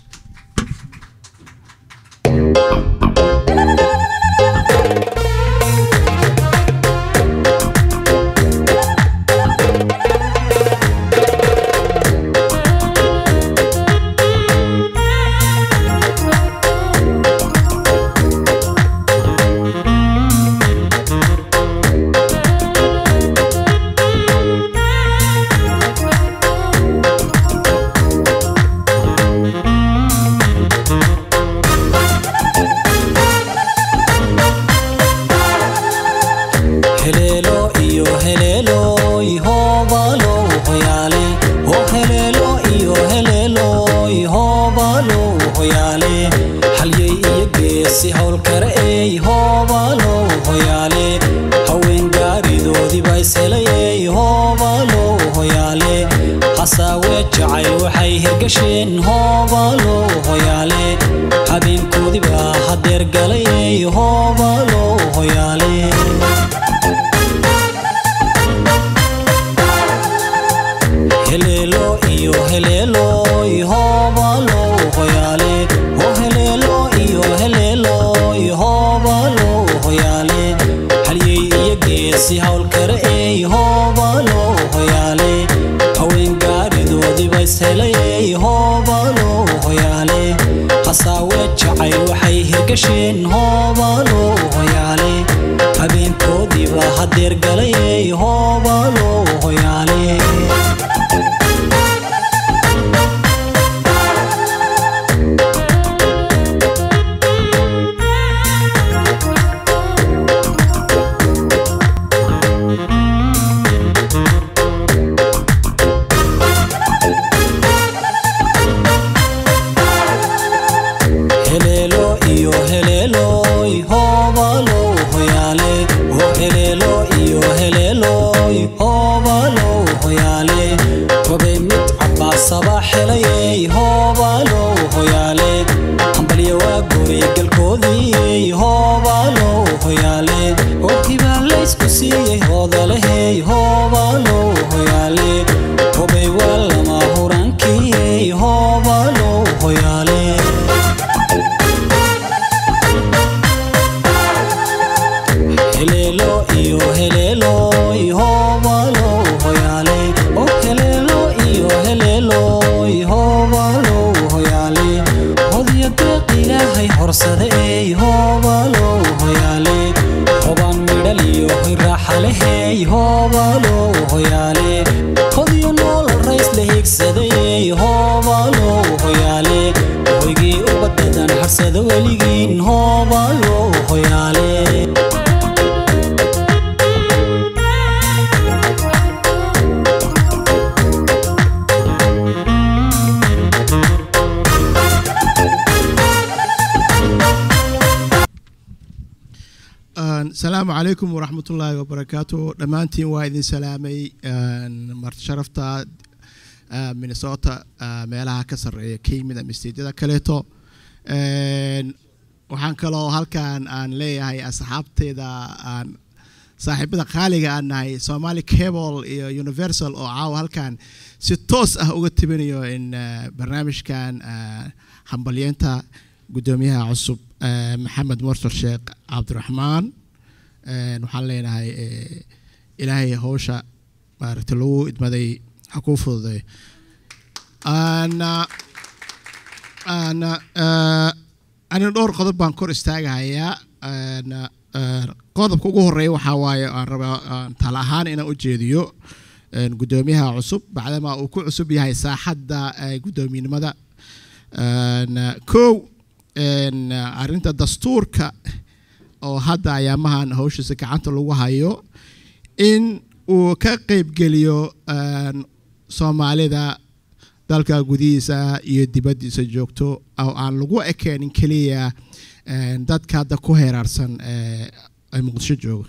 heleelo iyo heleelo ihoobalo hoyaale oo heleelo iyo heleelo ihoobalo hoyaale halyey iyo geesi howlkare ey hoobalo hoyaale haween gaaridoodiba ishelayey hoobalo hoyaale hasaawe jacayl waxay hirgasheen hoobalo hoyaale habeenkoodiba hadeer galayey hoobalo hoyaale heleelo iyo heleelo ihoobalo hoyaale oo heleelo iyo heleelo ihoobalo hoyaale halyey iyo geesi howlkare ey hoobalo hoyaale haween gaaridoodiba ishelayey hoobalo hoyaale hasaawe jacayl waxay hirgasheen hoobalo hoyaale habeenkoodiiba hadeer galayey hoobalo hoyaale heleelo iyo heleelo ihoobalo hoyaale oo heleelo iyo heleelo ihoobalo hoyaale hobay mid cabaasaba xelayey hoobalo hoyaale hambalya waa goray galkoodii hoobalo hoyaale oo hibaalaysku siiyey hoodalehey hoobalo hoyaale hobay waa lama huraankii hoobalo hoyaale heleelo iyo heleelo ihoobalo hoyaale oo heleelo iyo heleelo ihoobalo hoyaale hodiyo deeq ilaahay horsade ey hoobalo hoyaale hobaan midhal iyo hoy raaxalehey hoobalo hoyaale hodiyo nool rays la higsadayey hoobalo hoyaale hoygii ubadadan harsada weligiin hoobalo hoyaale asalaamu calaykum waraxmatullaahi wabarakaatu dhammaantiin waa idin salaamay marti sharafta ah, minnesota ah, meelaha ka sarreeya ka yimid ama steedyada kaleeto Een, waxaan kaloo halkan aan leeyahay asxaabteeda aan saaxiibada qaaliga aan nahay somali cable iyo universal oo caawa halkan si toos ah uga tibinayo in ah, barnaamijkan ah, hambalyeenta gudoomiyaha cusub ah, maxamed mursal sheekh cabdiraxmaan Een, waxaan leenahay eh, ilaahay howsha maaragtay lagu idmaday ha kuu fududay Aan, ah, aan, ah, aniga dhowr qodob baan kor istaagahayaa Een, ah, qodobka ugu horeeya waxaa waaye aan rabaa aan tala ahaan inaan u jeediyo een, gudoomiyaha cusub bacdama uu ku cusub yahay saaxadda eh, guddoomiyenimada Een, ah, kow een, ah, arrinta dastuurka oo hadda ayaamahan hawshiisa gacanta lagu hayo in uu ka qaybgeliyo een, soomaalida dalka gudihiisa iyo dibaddiisa joogto oo aan lagu ekeenin keliya een, dadka hadda ku heeraarsan ee ee muqdisho jooga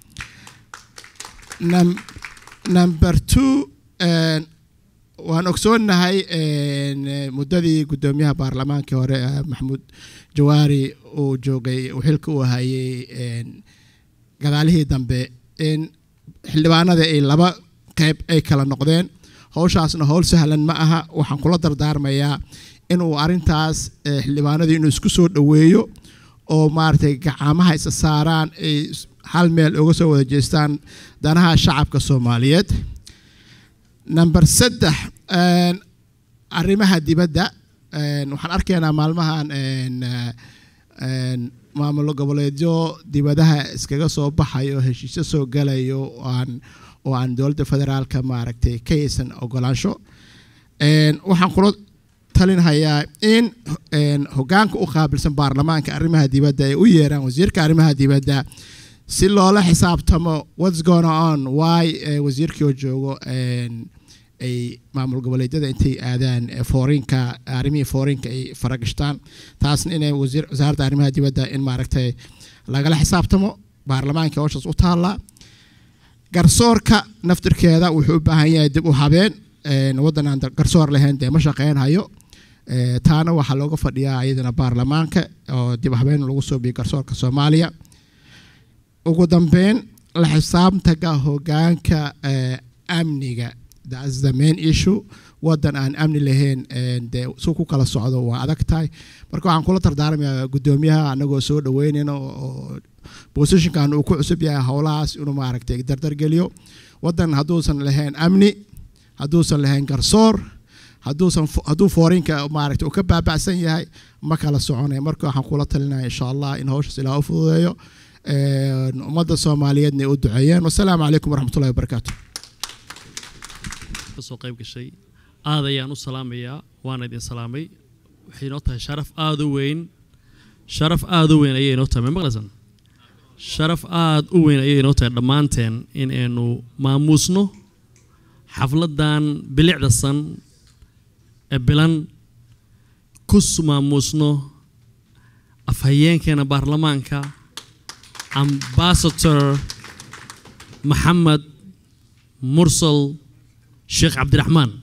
Num- number two een, waan ogsoonnahay een, eh, muddadii guddoomiyaha baarlamaankii hore eh, maxamuud jawaari uu joogay uu xilka u hayay een, gadaalihii dambe in xildhibaanada ay laba qeyb ay kala noqdeen howshaasna howl sahlan ma aha waxaan kula dardaarmayaa inuu arintaas eh, xildhibaanadii inuu isku soo dhoweeyo oo maaragtay gacamaha isa saaraan ay is- hal meel uga soo wada jeestaan danaha shacabka soomaaliyeed number saddex een, arrimaha dibadda een, waxaan arkaynaa maalmahan een, eh, een, maamulo goboleedyo dibadaha iskaga soo baxayo heshiisyo soo galayo oo aan oo aan dowladda federaalka maaragtay ka haysan ogolaansho Een, waxaan kula talinhayaa in een, hogaanka u qaabilsan baarlamaanka arrimaha dibadda ay u yeeraan wasiirka arrimaha dibadda si loola xisaabtamo what's going on why eh, wasiirkii oo joogo een, ay maamul goboleedyada intay aadaan eh, foorinka arrimihii foorinka ay faragashtaan taasna inay wasiir wasaaradda arrimaha dibadda in maaragtay lagala xisaabtamo baarlamaanka howshaas u taallaa garsoorka naftirkeeda wuxuu u baahan yahay dib u habeen een, waddan aan da- garsoor lahayn dee ma shaqeynhayo Eh, taana waxaa looga fadhiyaa iyadana baarlamaanka oo dib u habeen lagu soo biyo garsoorka soomaaliya ugu dambeyn la xisaabtanka hogaanka eh, amniga that's the main issue wadan aan amni lahayn een, dee su ku kala socdo waa adag tahay marka waxaan kula dardaarmayaa guddoomiyaha anagoo soo dhaweynayna oo- oo positionkan uu ku cusub yahay howlahaas inuu maaragtay dardargeliyo wadan hadduusan lahayn amni hadduusan lahayn garsoor hadduusan fo- hadduu foorinka maaragtay uu ka baabacsan yahay ma kala soconaya marka waxaan kula talinaya insha allah in howshaas ilaah u fududeeyo een, ummadda soomaaliyeedna ay u duceeyeen wasalaamu calaykum waraxmatullahi wabarakaatu kasoo qayb gashay aad ayaan u salaamayaa waana idin salaamay waxay inoo tahay sharaf aada u weyn sharaf aada u weyn ayay inoo tahay ma maqlaysan sharaf aada u weyn ayay inoo tahay dhammaanteen in aynu maamuusno xafladan bilicda san ee bilan ku s- maamuusno afhayeenkeena baarlamaanka ambassador maxamed mursal sheekh cabdiraxmaan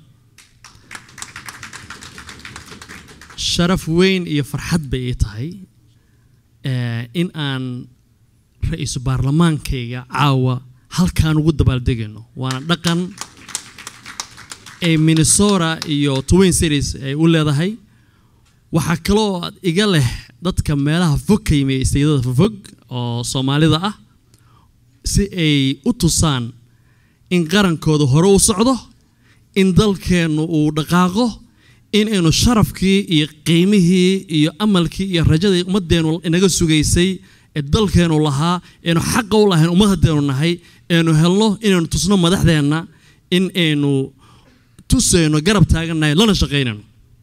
sharaf weyn iyo farxad bay ii tahay eh, in aan ra-iisul baarlamaankayga caawa halkaan ugu dabaaldegayno waana dhaqan ee minnesota iyo twin cities ay u leedahay waxaa kaloo aad iga leh dadka meelaha fog ka yimi isteydada fofog oo soomaalida ah si ay u tusaan in qarankooda hore u socdo in dalkeennu uu dhaqaaqo in aynu sharafkii iyo qiimihii iyo amalkii iyo rajadii ummadeennu inaga sugaysay ee dalkeennu lahaa aynu xaqa u lahayn ummad haddeenu nahay aynu helno inaynu tusno madaxdeenna in aynu tusayno garab taagannahay lana shaqaynayno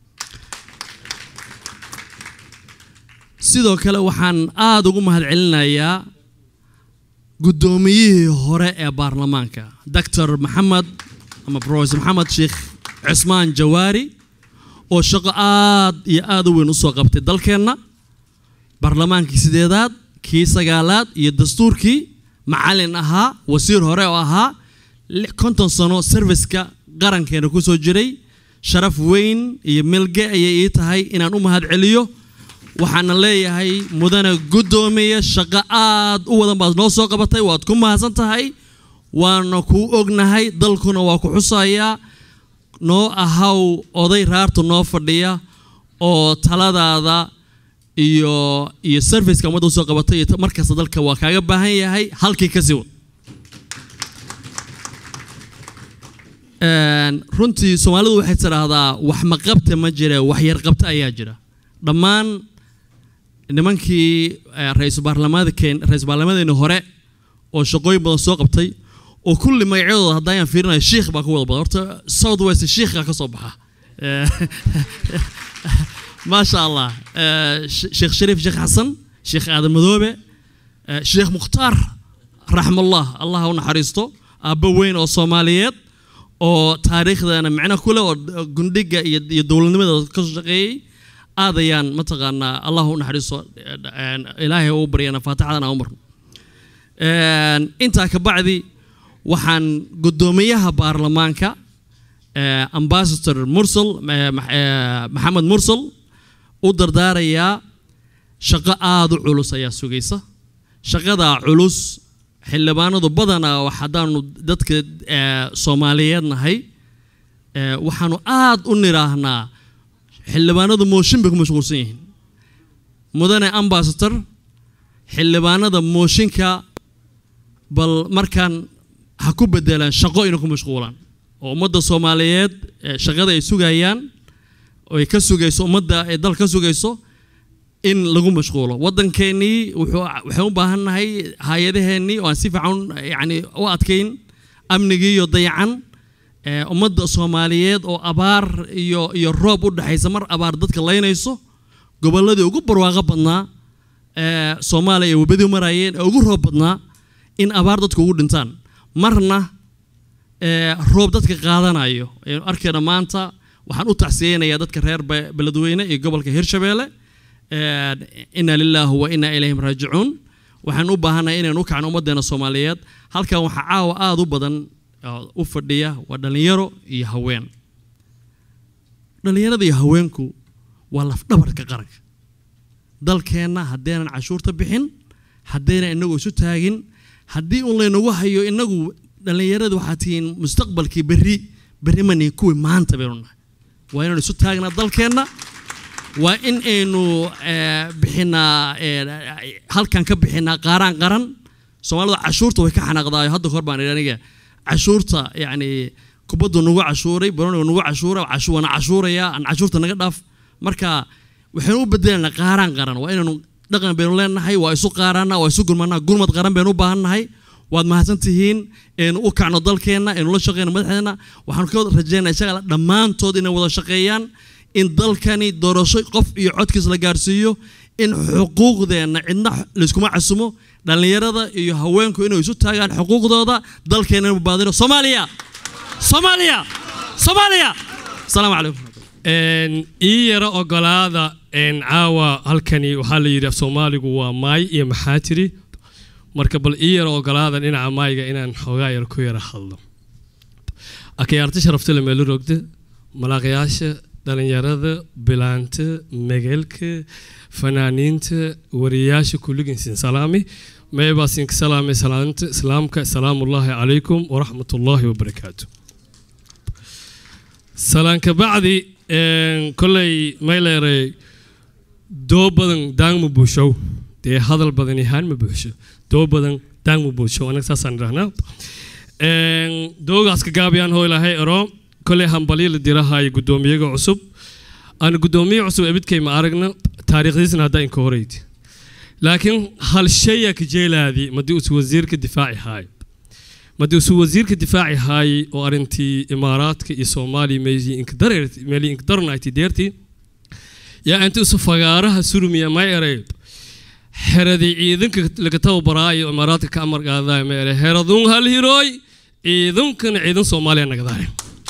sidoo kale waxaan aada ugu mahadcelinayaa guddoomiyihii hore ee baarlamaanka doctor maxamed ama professor maxamed sheekh cismaan jawaari oo shaqo aad iyo aad u weyn usoo qabtay dalkeenna baarlamaankii sideedaad kii sagaalaad iyo dastuurkii macalin ahaa wasiir hore oo ahaa li- konton sano serviceka qarankeena kusoo jiray sharaf weyn iyo milge ayay ii tahay inaan u mahadceliyo waxaana leeyahay mudane guddoomiye shaqo aad u wadan baad noo soo qabatay waad ku mahadsan tahay waana kuu ognahay dalkuna waa ku xusayaa noo ahaw oday raarta noo fadhiya oo taladaada iyo iyo serviceka ummadda usoo qabatay iyo ta- markasta dalka waa kaaga baahan yahay halkii ka sii wad Een, runtii soomaalidu waxay tidhaahdaa wax ma qabta ma jire wax yar qabta ayaa jira dhammaan nimankii eh, ra-iisul baarlamaadkeen ra-iisul baarlamadeeni hore oo shaqooyin badan soo qabtay oo kulli magacyadooda haddayaan fiirinayo shiikh baa ku wada badan horta south west shiikha ka soo baxa Eh, maasha allah Eh, Sh- sheekh shariif sheekh xasan sheekh aadan madoobe eh, sheekh mukhtaar raxmallah allah ha u naxariisto aabbo weyn oo soomaaliyeed oo taariikhdana micno ku leh oo gundhiga iyo iyo dowladnimada ka soo shaqeeyey aad ayaan mataqaanaa allah u naxariiso een, ilaahay u baryana faatixadana u marno Een, intaa ka bacdi waxaan guddoomiyaha baarlamaanka eh, ambassador mursal eh, Max- eh, maxamed mursal u dardaarayaa shaqo aada u culus ayaa sugaysa shaqadaa culus xildhibaanadu badanaa wax haddaanu dadka eh, soomaaliyeed nahay eh, waxaanu aada u nidhaahnaa xildhibaanadu mooshin bay ku mashquulsan yihiin mudane ambassador xildhibaanada mooshinka bal markaan ha ku bedelaan shaqo inay ku mashquulaan oo ummadda soomaaliyeed eh, shaqada ay sugayaan oo ay ka sugayso ummadda ay dal ka sugayso in lagu mashquulo waddankeennii wuxuu waxaan u baahannahay hay-adaheennii oo aan si fiican yani u adkayn amnigii iyo dayacan eh, ummadda soomaaliyeed oo abaar iyo iyo roob u dhexaysa mar abaar dadka laynayso gobolladii ugu barwaaqo badnaa ee soomaaliya ay webadii marayeen ee ugu roob badnaa in abaar dadku ugu dhintaan marna ee roob dadka qaadanayo aynu arkayna maanta waxaan u tacsiyeynayaa dadka reer Be- beledweyne iyo gobolka hirshabeelle ee, inna lilaahi wa inna ilayhim raajicuun waxaan u baahannahay inaynu u kacno ummaddeena soomaaliyeed halkan waxaa caawa aada u badan oo u fadhiya waa dhallinyaro iyo haween dhallinyarada iyo haweenku waa lafdhabarka qaranka dalkeenna haddaynan cashuurta bixin haddaynan inagu isu taagin haddii un laynagu hayo inagu dhallinyarada waxaa tihiin mustaqbalkii berri berri mani kuwii maanta baynu nahay waa inaynu isu taagnaa dalkeenna waa in aynu eh, bixinaa eh, halkan ka bixinaa qaaraan qaran soomaalida cashuurta way ka xanaaqdaayo hadda kahor baan idhi aniga cashuurta yacni kubaddu nagu cashuuray baroniga nagu cashuura cashu waana cashuuraya aan cashuurta naga dhaaf marka waxaynu u bedelanaa qaaraan qaran waa inaynu dhaqan baynu leenahay waa isu qaaraana waa isu gurmanaa gurmad qaran baynu u baahannahay waad mahadsan tihiin aynu u kacno dalkeenna aynu la shaqeyno madaxdeena waxaanu ka rajeynaa inshaalla dhammaantood inay wada shaqeeyaan in dalkani doorasho qof iyo codkiis la gaarsiiyo in xuquuqdeenna cidna layskuma casumo dhallinyarada iyo haweenku inay isu taagaan xuquuqdooda dalkeena inuu baadino soomaaliya soomaaliya soomaaliya asalaamu calaykum Een, ii yaro ogolaada een, caawa halkani waxaa la yidhi af soomaaligu waa maay iyo maxaa tiri marka bal ii yaro ogolaada dhinaca maayga inaan xoogaa yar ku yara hadlo akayaarta sharaftale meelo rogda malaaqyaasha dhalinyarada bilaanta megelka fanaaniinta wariyaasha kulligiinsin salaami meebaasinka salaamay salaanta islaamka asalaamullaahi calaykum waraxmatullaahi wabarakaatu salaanka bacdi een, kolley mayleeray doo badan daang ma buushow dee hadal badan yahaan ma buuxsho doo badan daang ma buushow anaga saasaan idhahnaa Een, doogaas ka gaabiyaan hoo ilaahay ero kolley hambalyo la dirahayo guddoomiyaga cusub aan guddoomiye cusub ebidkay ma aragna taariikhdiisna haddaa inka horeydi laakiin hal shaya ka jeelaadi madii usu wasiirka difaaci haayo madii usu wasiirka difaaci haayay oo arrintii imaaraadka iyo soomaaliya meelii inka dareert meelii inka darnayti deertii yaa inta usu fagaaraha surmiya may eray xeradii ciidanka laga tababaraayo imaaraadka ka amar qaadaya ma eray heradun hal hirooy ciidankana ciidan soomaaliya nagadaare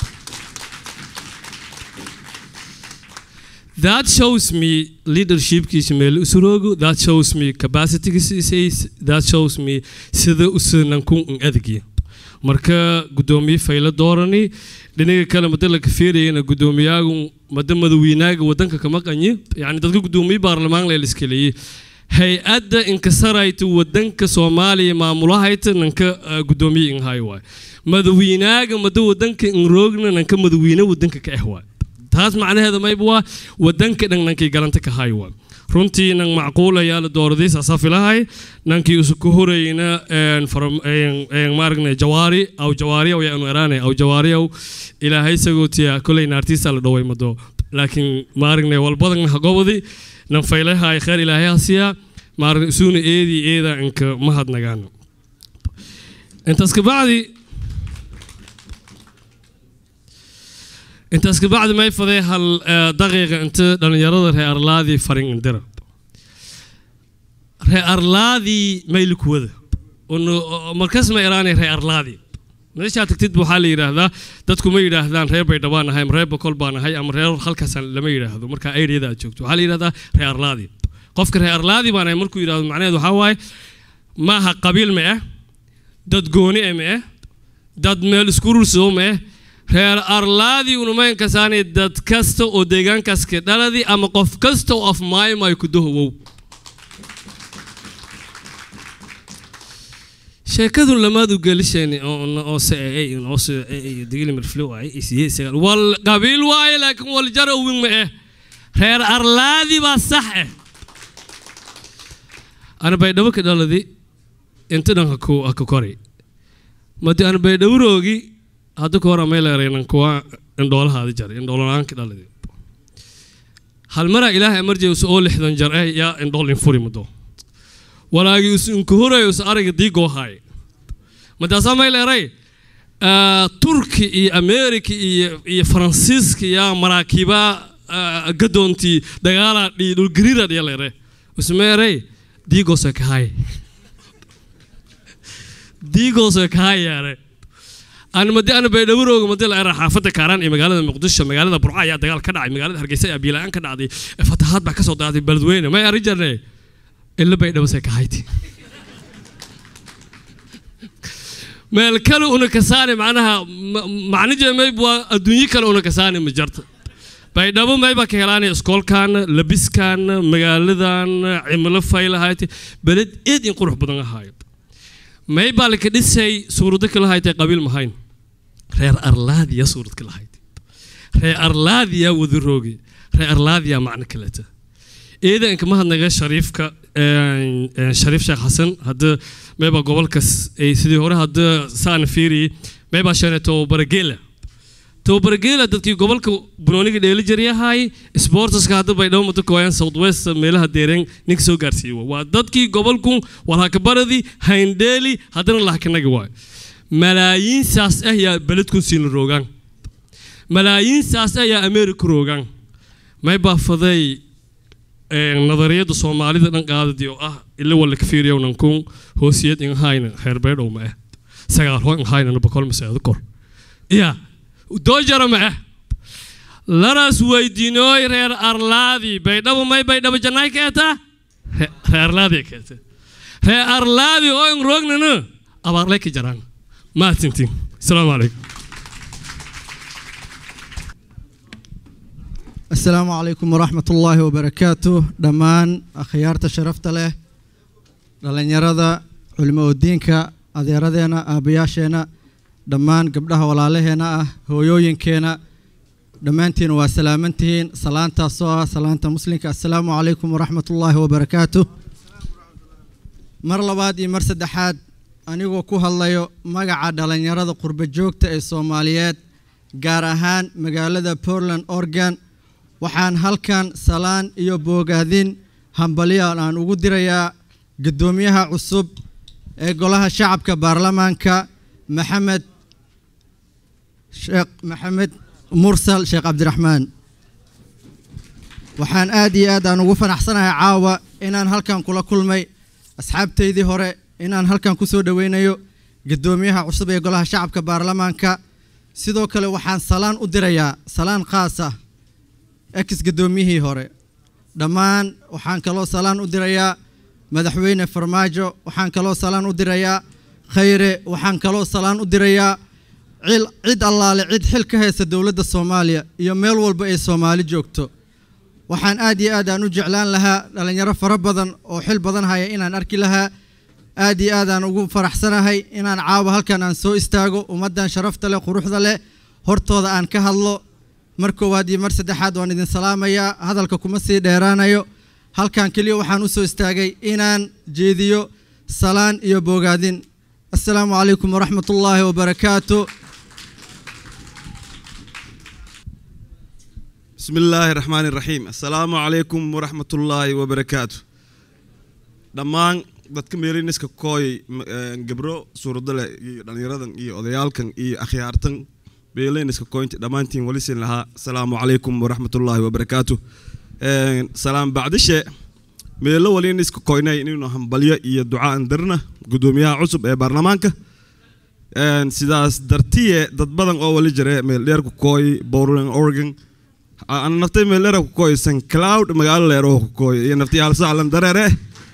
That shows me leadership kiisa meel usuroogo that shows me capacity kiisa that shows me sida usunan kun in adagi marka gudoomiye fayla doorani dhinaga kale mada la kafeerayana gudoomiyaagu mada madaweynaaga wadanka kama qanyi yani dadka gudoomiye baarlamaan la iskaleeyay hay-adda inkasarayta wadanka soomaaliya maamulahayta nanka uh, gudoomiye inhay waay madaweynaaga mada wadanka inroogna nanka madaweyne wadanka ka ah waay taas macnaheeda mayba waa wadanka dhan nankii galanta ka hay waa runtii nan macquul ayaa la dooraday saasaa filahay nankii usu ku horeyna maaragna jawaari aw jawaari aw yaanu eraane aw jawaari aw ilaahay sagootiya koley naartiisa la dhoway mado laakiin maaragna walbadan hagobadi nan faylahay kheer ilaahay hasiya maaragna isuuna eedii eeda inka mahadnagaan intaas kabacdi intaas kabacdi may faday hal daqiiqa inta dhallinyarada reer arlaadii farin indira reer arlaadii mayli kuwada markas ma iraanay reer arlaadii meeshaa tagtid waxaa la yidhaahdaa dadku ma yidhaahdaan reer bay dhawaan ahay ama reer bokol baan ahay ama reer halkaasaan lama yidhaahdo marka areada aad joogto waxaa la yidhahdaa reer arlaadi qofka reer arlaadi baan ahay markuu yidhahdo macnaheedu waxaa waaye maaha qabiil ma ah dad gooni eh ma ah dad meel isku rursoo ma ah reer arlaadi unumayn kasaanay dad kasta oo deegaankaas ka dhaladi ama qof kasta oo af maayo maayo ku dahowow sheekadun lamaad u gelisheen oo se oo se digili mirflo ay isiye isaga wal qabiil waaye laakiin wal jar uwin ma eh reer arlaadi baa sax eh ana baydhabo ka dhaladi inta dhan ha ku ha ku kori madi ana baydhabo roogi hadda ka hor amay leeraynan kuwa indhoolahaadi jar indhoolonaan ka dhaladi hal maraa ilaahay emergency oo lixdan jar eh yaa indhool infuri mado walaagii us inkuhurayo us ariga diigoo haay madaasaa may leeray turki iyo america iyo iyo faransiiska yaa maraakiiba gadoontii dagaalaa dhii dhulgariira dhiya leere usmeerey diigoose kahay diigoose kahay yaare aan madi ana baydhawrooga madi la era xaafadda kaaraan iyo magaalada muqdisho magaalada burca ayaa dagaal ka dhacay magaalada hargeysa ayaa biilaan ka dhacday fatahaad baa ka soo daaday beledweyne may arrin jarnay ila baydhawose kahayti meel kale una kasaani macnaha macnije mayb waa adduunyo kale una kasaani ma jarta baydhabo mayba ka helaanaya iskoolkan labiskan magaaladan cimilo faylahayti beled eed in qurux badan ahaayo maybaa laka dhisay suurado kala haytay qabiil mahayn reer arlaadiya suurad kala haytay reer arlaadiya wadaroogi reer arlaadiya macno kaleta ciidanka mahadnaga shariifka shariif sheekh xasan hadda meybaa gobolkas ay sidii hore hadda saana fiiri meybaa sheene tobabarageela tobabarageela dadkii gobolka bunooniga dheeli jaryahay sportaska hadda baydhabo muddo kooyan south west meelaha deereen ninka soo gaarsiiye waa dadkii gobolku walhakabaradii hayndheeli haddana lahakanaga waayo malaayiin saas ah yaa beledkun siina roogaan malaayiin saas ah yaa america roogaan maybaa faday nadariyada soomaalida dhan qaadadii oo ah ila wala kafiiriyow nankun hoosiyad in hayna reer baydhow ma ah sagaal hoo in haynana bokol maseedo kor ya doojara ma ah laras weydiinooy reer arlaadi baydhabo may baydhabo jannaay keeta reer arlaadi keeta reer arlaadi oo in roognana abaarlay ka jaraan maatintin asalaamu calaykum السلام عليكم ورحمة الله وبركاته دمان أخيارة شرفت له dhalinyarada culimo diinka adeeradeena aabayaasheena dhammaan gabdhaha walaalaheena ah hooyooyinkeena dhammaantiin waa salaamantihiin salaantaasoo ah salaanta muslimka assalaamu calaykum waraxmat ullaahi wabarakaatu mar labaad iyo mar saddexaad anigoo ku hadlayo magaca dhalinyarada qurbo joogta ee soomaaliyeed gaar ahaan magaalada portland oregon waxaan halkan salaan iyo boogaadin hambalyaal aan ugu dirayaa guddoomiyaha cusub ee golaha shacabka baarlamaanka maxamed sheekh maxamed mursal sheekh cabdiraxmaan waxaan aad iyo aad aan ugu fanaxsanahay caawa inaan halkan kula kulmay asxaabtaydii hore inaan halkan ku soo dhoweynayo guddoomiyaha cusub ee golaha shacabka baarlamaanka sidoo kale waxaan salaan u dirayaa salaan khaas ah ex guddoomiyihii hore dhammaan waxaan kaloo salaan u dirayaa madaxweyne farmaajo waxaan kaloo salaan u dirayaa khayre waxaan kaloo salaan u dirayaa cid allaale cid xil ka haysta dowladda soomaaliya iyo meel walba ay soomaali joogto waxaan aad iyo aad aan u jeclaan lahaa dhallinyaro fara badan oo xil badan haya inaan arki lahaa aad iyo aad aan ugu faraxsanahay inaan caawa halkan aan soo istaago ummaddan sharafta leh quruxda leh hortooda aan ka hadlo mar koowaad iyo mar saddexaad waan idin salaamayaa hadalka kuma sii dheeraanayo halkan keliya waxaan u soo istaagay inaan jeediyo salaan iyo bogaadin assalaamu calaykum waraxmat ullaahi wabarakaatu بسم الله الرحمن الرحيم السلام عليكم ورحمة الله وبركاته dhammaan dadka meeliniska kooy gabro suuradale iyo dhallinyaradan iyo odayaalkan iyo akhyaartan beeliniska kooynta dhammaantiin walisin lahaa asalaamu calaykum waraxmatullaahi wabarakaatu salaam bacdishe meelo waliniska koynay inaynu hambalyo iyo ducaan dirna gudoomiyaha cusub ee baarlamaanka Een, sidaas dartiye dad badan oo wali jira meel dheer ku kooy Portland Oregon aan naftay meel dheer ku kooy St Cloud magaalo dheer oo ku kooy iyo naftii hal saalan dareere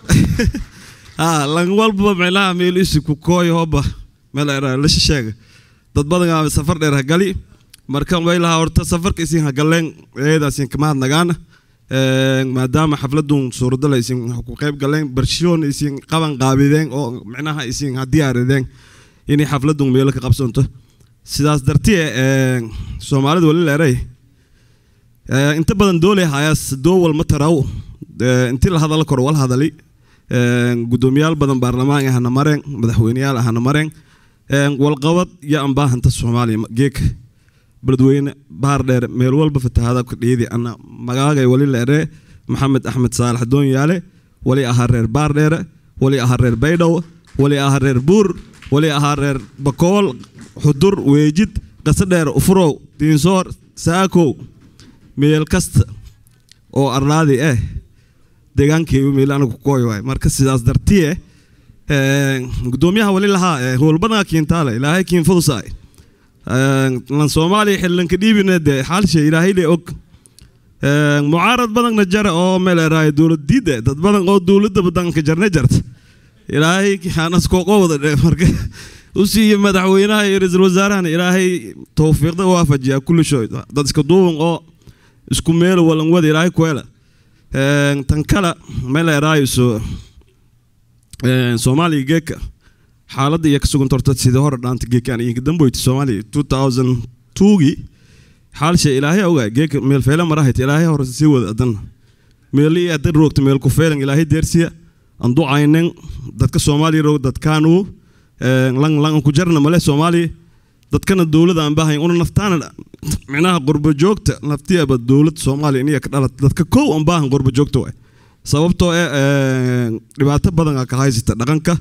ah lan walba meelaha meel isi ku kooy hoba meel dheer la sheega dad badan aa safar dheer ha gali marka way lahaa horta safarka isin ha galeen eedaasin kama hadnagaana Een, maadaama xafladun suuradala isin ku qayb galeen barshoon isin qaban qaabideen oo micnaha isin ha diyaarideen inay xafladun meelo ka qabsanto sidaas dartiye een, soomaalida wali leeray Ee, inta badan dooley hayaas doowal ma taraw Ee, intii la hadala kor wal hadali Een, gudoomiyaal badan baarlamaan ahana mareen madaxweyneyaal ahana mareen Een, walqabad iyo ambaahanta soomaaliya ma- geeka beledweyne baar dheer meel walba fatahaada ku dhiidi ana magaagay wali leere maxamed axmed saalax doonyaale wali ahaa reer baar dheere wali ahaa reer baydhabo wali ahaa reer buur wali ahaa reer bakool xudur weejid qase dheer ufurow diinsoor saakow meel kasta oo arlaadi eh deegaankeygu meel anigu kooy waay marka sidaas dartiye een, gudoomiyaha wali lahaa ee, howlbadanka kiintaale ilaahay kiin fudusaay Een, lan soomaaliya xillanka dhiibina dee xaalshe ilaahay le og Een, mucaarad badanna jara oo meel eraay dowlad diida dad badan oo dowladda badanka jarna jarta ilaahay kixaanas kooqo wada dhe marka u siiyo madaxweynaha iyo ra-iisul wasaarahana ilaahay towfiiqda waafajiya kulli shay dad iska duuban oo isku meel walan wada ilaahay kuela Een, tan kale meel eraayso soomaaliya geeka xaaladda iyo ka sugan torta sidii hore dhaanta geekaan iyo damboyti soomaaliya 2002gii xaalshe ilaahay ogaa geeka meel feela marahayt ilaahay hore sii wada adan meel iyo adan roogta meel ku feelan ilaahay deersiya aan ducaynen dadka soomaaliya roog dadkaanu lang lang ku jarna male soomaaliya dadkana dowladda aan baahayn una naftaana micnaha qurbo joogta naftiaba dowladda soomaaliya iniya ka dhalat dadka kow aan baahan qurbo joogta waay sababtoo eh dhibaato badan aa ka haysata dhaqanka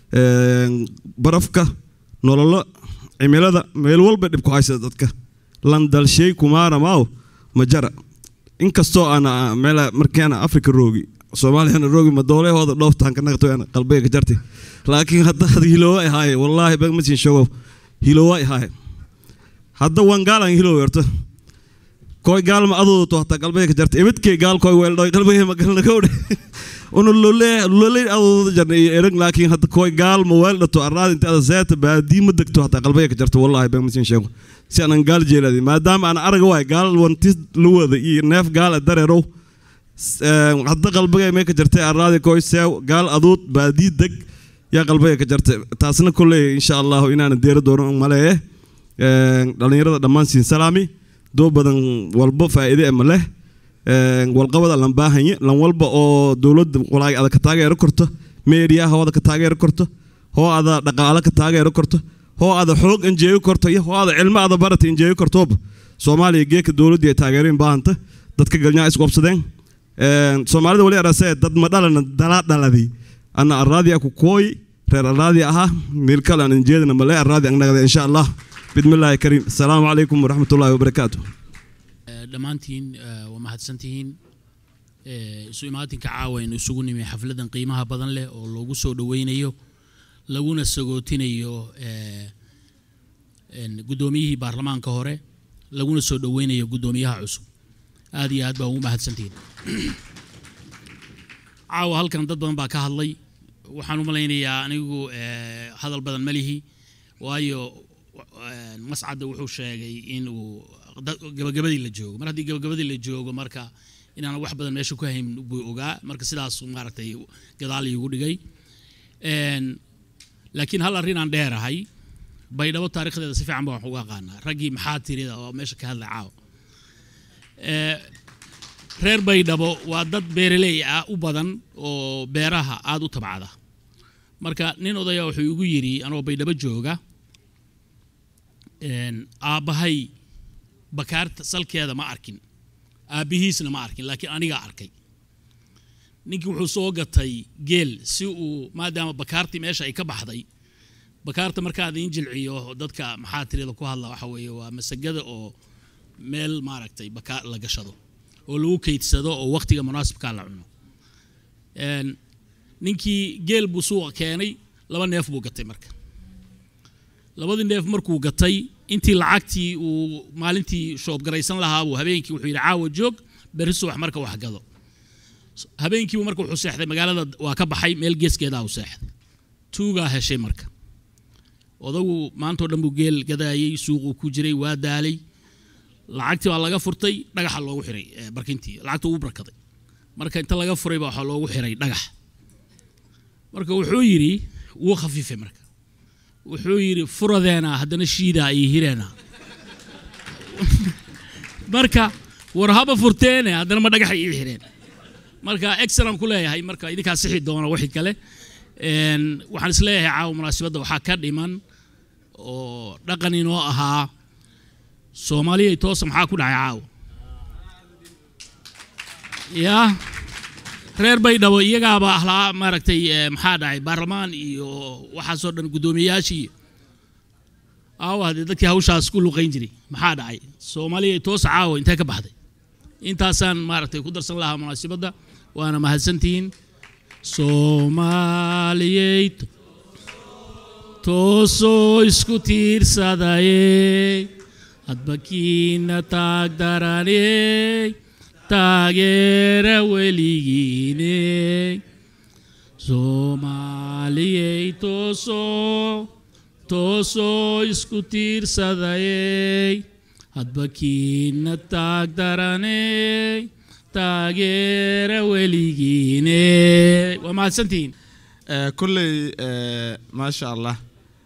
barafka nololo cimilada meel walba dhib ku haysata dadka landalshay kumaara maaw ma jara inkastoo aan meel markaana afrika roogi soomaaliyana roogi ma doolehooda dhooftaan ka naqto qalbiga ka jarti laakiin hadda had hiloowa ahaaye wallaahi bag masin shogow hiloowa ahaaye hadda waan gaalan hiloow yarta koy gaal ma adoodo to hataa qalbiga ka jarta ibadkay gaal koy weeldhoy qalbiga ma galna kowdhe una lole lole adoodo jarna iyo erag laakiin hadda koy gaal ma weeldhato arraad inta ada seeta baadii ma degto hataa qalbiga ka jarta wallaahi bag masin sheego si aanan gaal jeeladi maadaama aan araga waay gaal wantis luwada iyo neef gaal dareerow hadda qalbiga may ka jartay arraadi koy seew gaal aduud baadii deg yaa qalbiga ka jartay taasna kolley insha allahu inaanan deera doono maleeye dhallinyarada dhammaan siin salaami doo badan walba faa'iide ma leh walqabada lan baahanye lan walba oo dowladda walaag ada ka taageero korto meediyaha hoo ada ka taageero korto hoo ada dhaqaale ka taageero korto hoo ada xoog injeeyo korto iyo hoo ada cilmo ada barata injeeyo kortooba soomaaliya geeka dowladda ay taageerin baahanta dadka galnyaa isqobsadeen soomaalida wali arasee dad ma dhalana dalaa dhaladi ana arraadi ku kooy reer arraadi ahaa meel kale aan injeedana male arraadi angnagada insha allah bismillaahi kariim asalaamu calaykum waraxmatullaahi wabarakaatu dhammaantiin waa mahadsantihiin isu imaatinka caawa aynu isugu nimi xafladan qiimaha badan leh oo loogu soo dhoweynayo laguna sagootinayo guddoomiyihii baarlamaanka hore laguna soo dhoweynayo guddoomiyaha cusub aad iyo aad baa ugu mahadsantihiin caawa halkan dad badan baa ka hadlay waxaan u malaynayaa anigu hadal badan ma lihi waayo mascadda wuxuu sheegay inuu gabagabadii la joogo mar haddii gabagabadii la joogo marka inaan wax badan meesha ku hayn buu ogaa marka sidaas maaragtay gadaal iigu dhigay laakiin hal arrin aan dheerahay baydhabo taarikhdeeda si fiican baan wax uga aqaanaa raggii maxaa tirida oo meesha ka hadlay caawa reer baydhabo waa dad beeraley ah u badan oo beeraha aada u tabcada marka nin odaya wuxuu igu yidhi anoo baydhabo jooga aabbahay bakaarta salkeeda ma arkin aabbihiisna ma arkin laakiin anigaa arkay ninkii wuxuu soo gatay geel si uu maadaama bakaartii meesha ay ka baxday bakaarta markaad in jilciyo dadka maxaa tirida ku hadla waxa weeye waa masagada oo meel maaragtay bakaar la gashado oo lagu kaydsado oo waqtiga munaasibkaa la cuno ninkii geel buu suuqa keenay laba neef buu gatay marka labadii neef markuu gatay intii lacagtii uu maalintii shoobgaraysan lahaa buu habeenkii wuxuu yidhi caawa joog berri subax marka wax gado habeenkiibu marka wuxuu seexday magaalada waa ka baxay meel geeskeedaa uu seexday tuugaa heshay marka odagu maantao dhan buu geel gadaayey suuquu ku jiray waa daalay lacagtii baa laga furtay dhagaxa loogu xiray eh, barkintii lacagta uu barkaday marka inta laga furay baa waxaa loogu xiray dhagax marka wuxuu yidhi wuu khafiifay marka wuxuu yidhi furadeena haddana shiidaa iyo hireena marka war haba furteene haddana ma dhagaxa ii xireen marka excellent ku leeyahay marka idinkaa sixi doona wixii kale Een, waxaan is leeyahay caawa munaasabadda waxaa ka dhiman oo dhaqan inoo ahaa soomaaliya toosa maxaa ku dhacay caawa ya reer baydhabo iyagaaba ahlaa maaragtay eh, maxaa dhacay baarlamaan iyo waxaasoo dhan guddoomiyayaashii aawa haddee dadkii hawshaas ku luqayn jiray maxaa dhacay soomaaliya toosa caawa intee ka baxday intaasaan maaragtay ku darsan lahaa munaasabadda waana mahadsantihiin soomaaliyey toosoo isku tiirsadayey hadbakiina taag daraney taageera weligiiney soomaaliyey toosoo toosoo isku tiirsadayey hadbakiina taag daraney taageera weligiine waa mahadsantihiin Eh, kolley eh, maasha allah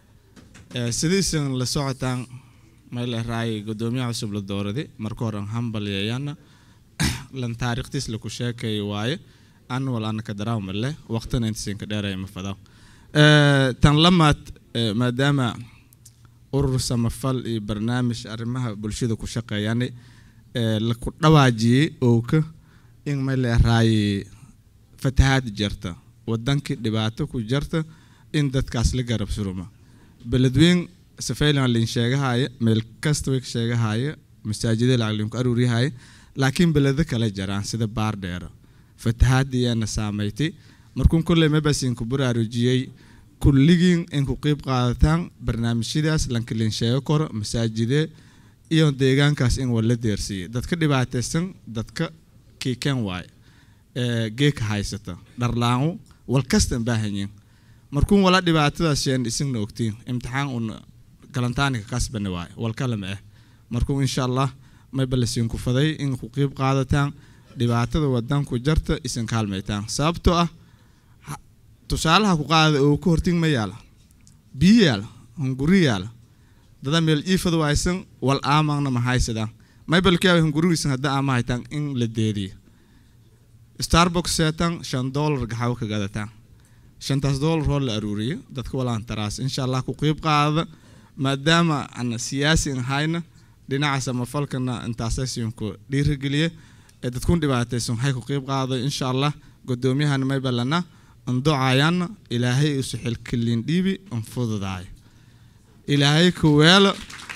Eh, sidiisan la socotaan mayl raay gudoomiyaha cusub la doorade marka hore hambalyayaana lan taariikhtiis laku sheekay waaye an wal anaka daraawma leh waqtina intisinka dheeraya ma fadaw Eh, tan lamaad eh, maadaama urur samafal iyo barnaamij arrimaha bulshada ku shaqeeyani eh, laku dhawaajiyey owka in mayl raay fatahaad jirta wadankii dhibaato ku jirta in dadkaas la garab suruma beledweyn safaylan lin sheegahaya meel kasta way ka sheegahaya masaajida lacag ku aruuriyahaya laakiin beledo kale jaraan sida baardheero fatahaadiyaana saamaytay markuun kolley mabasin ku baraarujiyey kulligiin in ku qeyb qaadataan barnaamijyadaas lanka lin sheego koro masaajide iyo deegaankaas in wala deersiiyo dadka dhibaataysan dadka kiikan waaye ee geeka haysata dharlaangu wal kastan baahanyiin markuun wala dhibaatadaas sheen isagna ogtiin imtixaan un galantaanika kasbani waaye wal kalama ah markuun insha allah mayba lasiin ku faday in ku qeyb qaadataan dhibaatada wadanku jarta isin kaalmaytaan sababtoo ah ha- tusaalaha ku qaada oo ka hortin ma yaala biyo yaala hunguri yaala dada meel iifada waaysan wal aamangna ma haysadaan maybalkaawa hungurigiisan hadda aama haytaan in la deediyo starbucks seetan shan dollar gaxaw ka gadataan shantaas dollar hoo la aruuriyo dadka walaan taraas insha allah ku qeyb qaada maadaama ana siyaasi an hayna dhinaca samafalkana intaasaysiinku dhiirigeliye ee dadkun dhibaataysan waxay ku qeyb qaada insha allah gudoomiyahana maybalana andocayaana ilaahay isu xilkilin dhiibi an fududaayo ilaahay ka weelo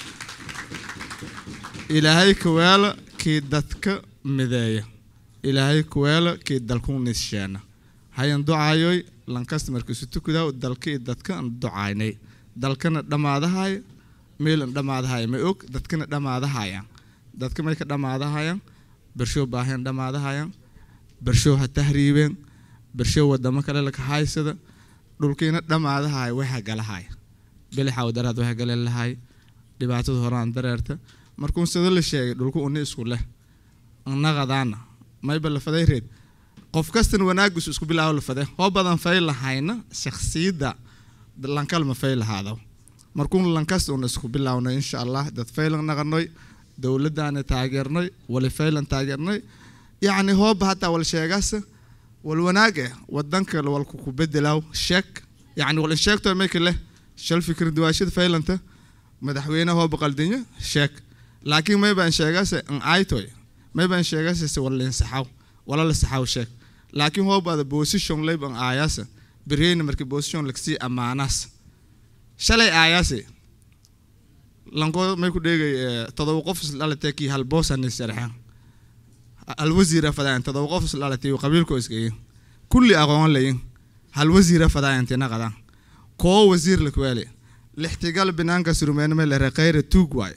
ilaahay ka weelo kii dadka mideeya ilaahay ku weelo kii dalku nisheena hayan ducaayoy lankasta markiisu tukudaa dalka iyo dadka an ducaynay dalkana dhammaadahaya meel an dhammaadahaya ma og dadkana dhammaadahayaan dadka may ka dhammaadahayaan bershow baahayan dhammaadahayaan bershow ha tahriibeen bershow wadamo kale laka haysada dhulkiina dhammaadahaya waxa galahaya bilixa wadaraad waxa gale lahay dhibaatada horaan dareerta markuu sida la sheegay dhulku uni isku leh naqadaana mayba la faday reed qof kastan wanaagiisu isku bilaawo la faday hoo badan fay lahayna shakhsiyadda lankal ma fay lahaado markuun lankasta un isku bilaawno insha allah dad faylan naqanoy dowladdaana taageernoy wali faylan taageernoy yacni hooba hataa wal sheegaas wal wanaag eh wadanka walku ku bedelaaw sheeg yacni wal sheegto mayka leh shal fikir duwaashada faylanta madaxweyne hooba qaldinyo sheeg laakiin maybaan sheegaase an aytoy maybaan sheegaase se wala linsaxaw wala la saxaw sheeg laakiin hoobaada position layb an aayaasa bireyna markii position lagsii ammaanaas shalay aayaase lankoo may ku dheegay todoba qof isdhalatee kii hal boosani sarxeen hal wasiira fadaayan todoba qof isdhalatay qabiilkoo iskayin kulli aqoon layin hal wasiira fadaayan tina qadaan koo wasiir lakweeli lixtigal binaanka surumeyna may lere khayra tuug waaye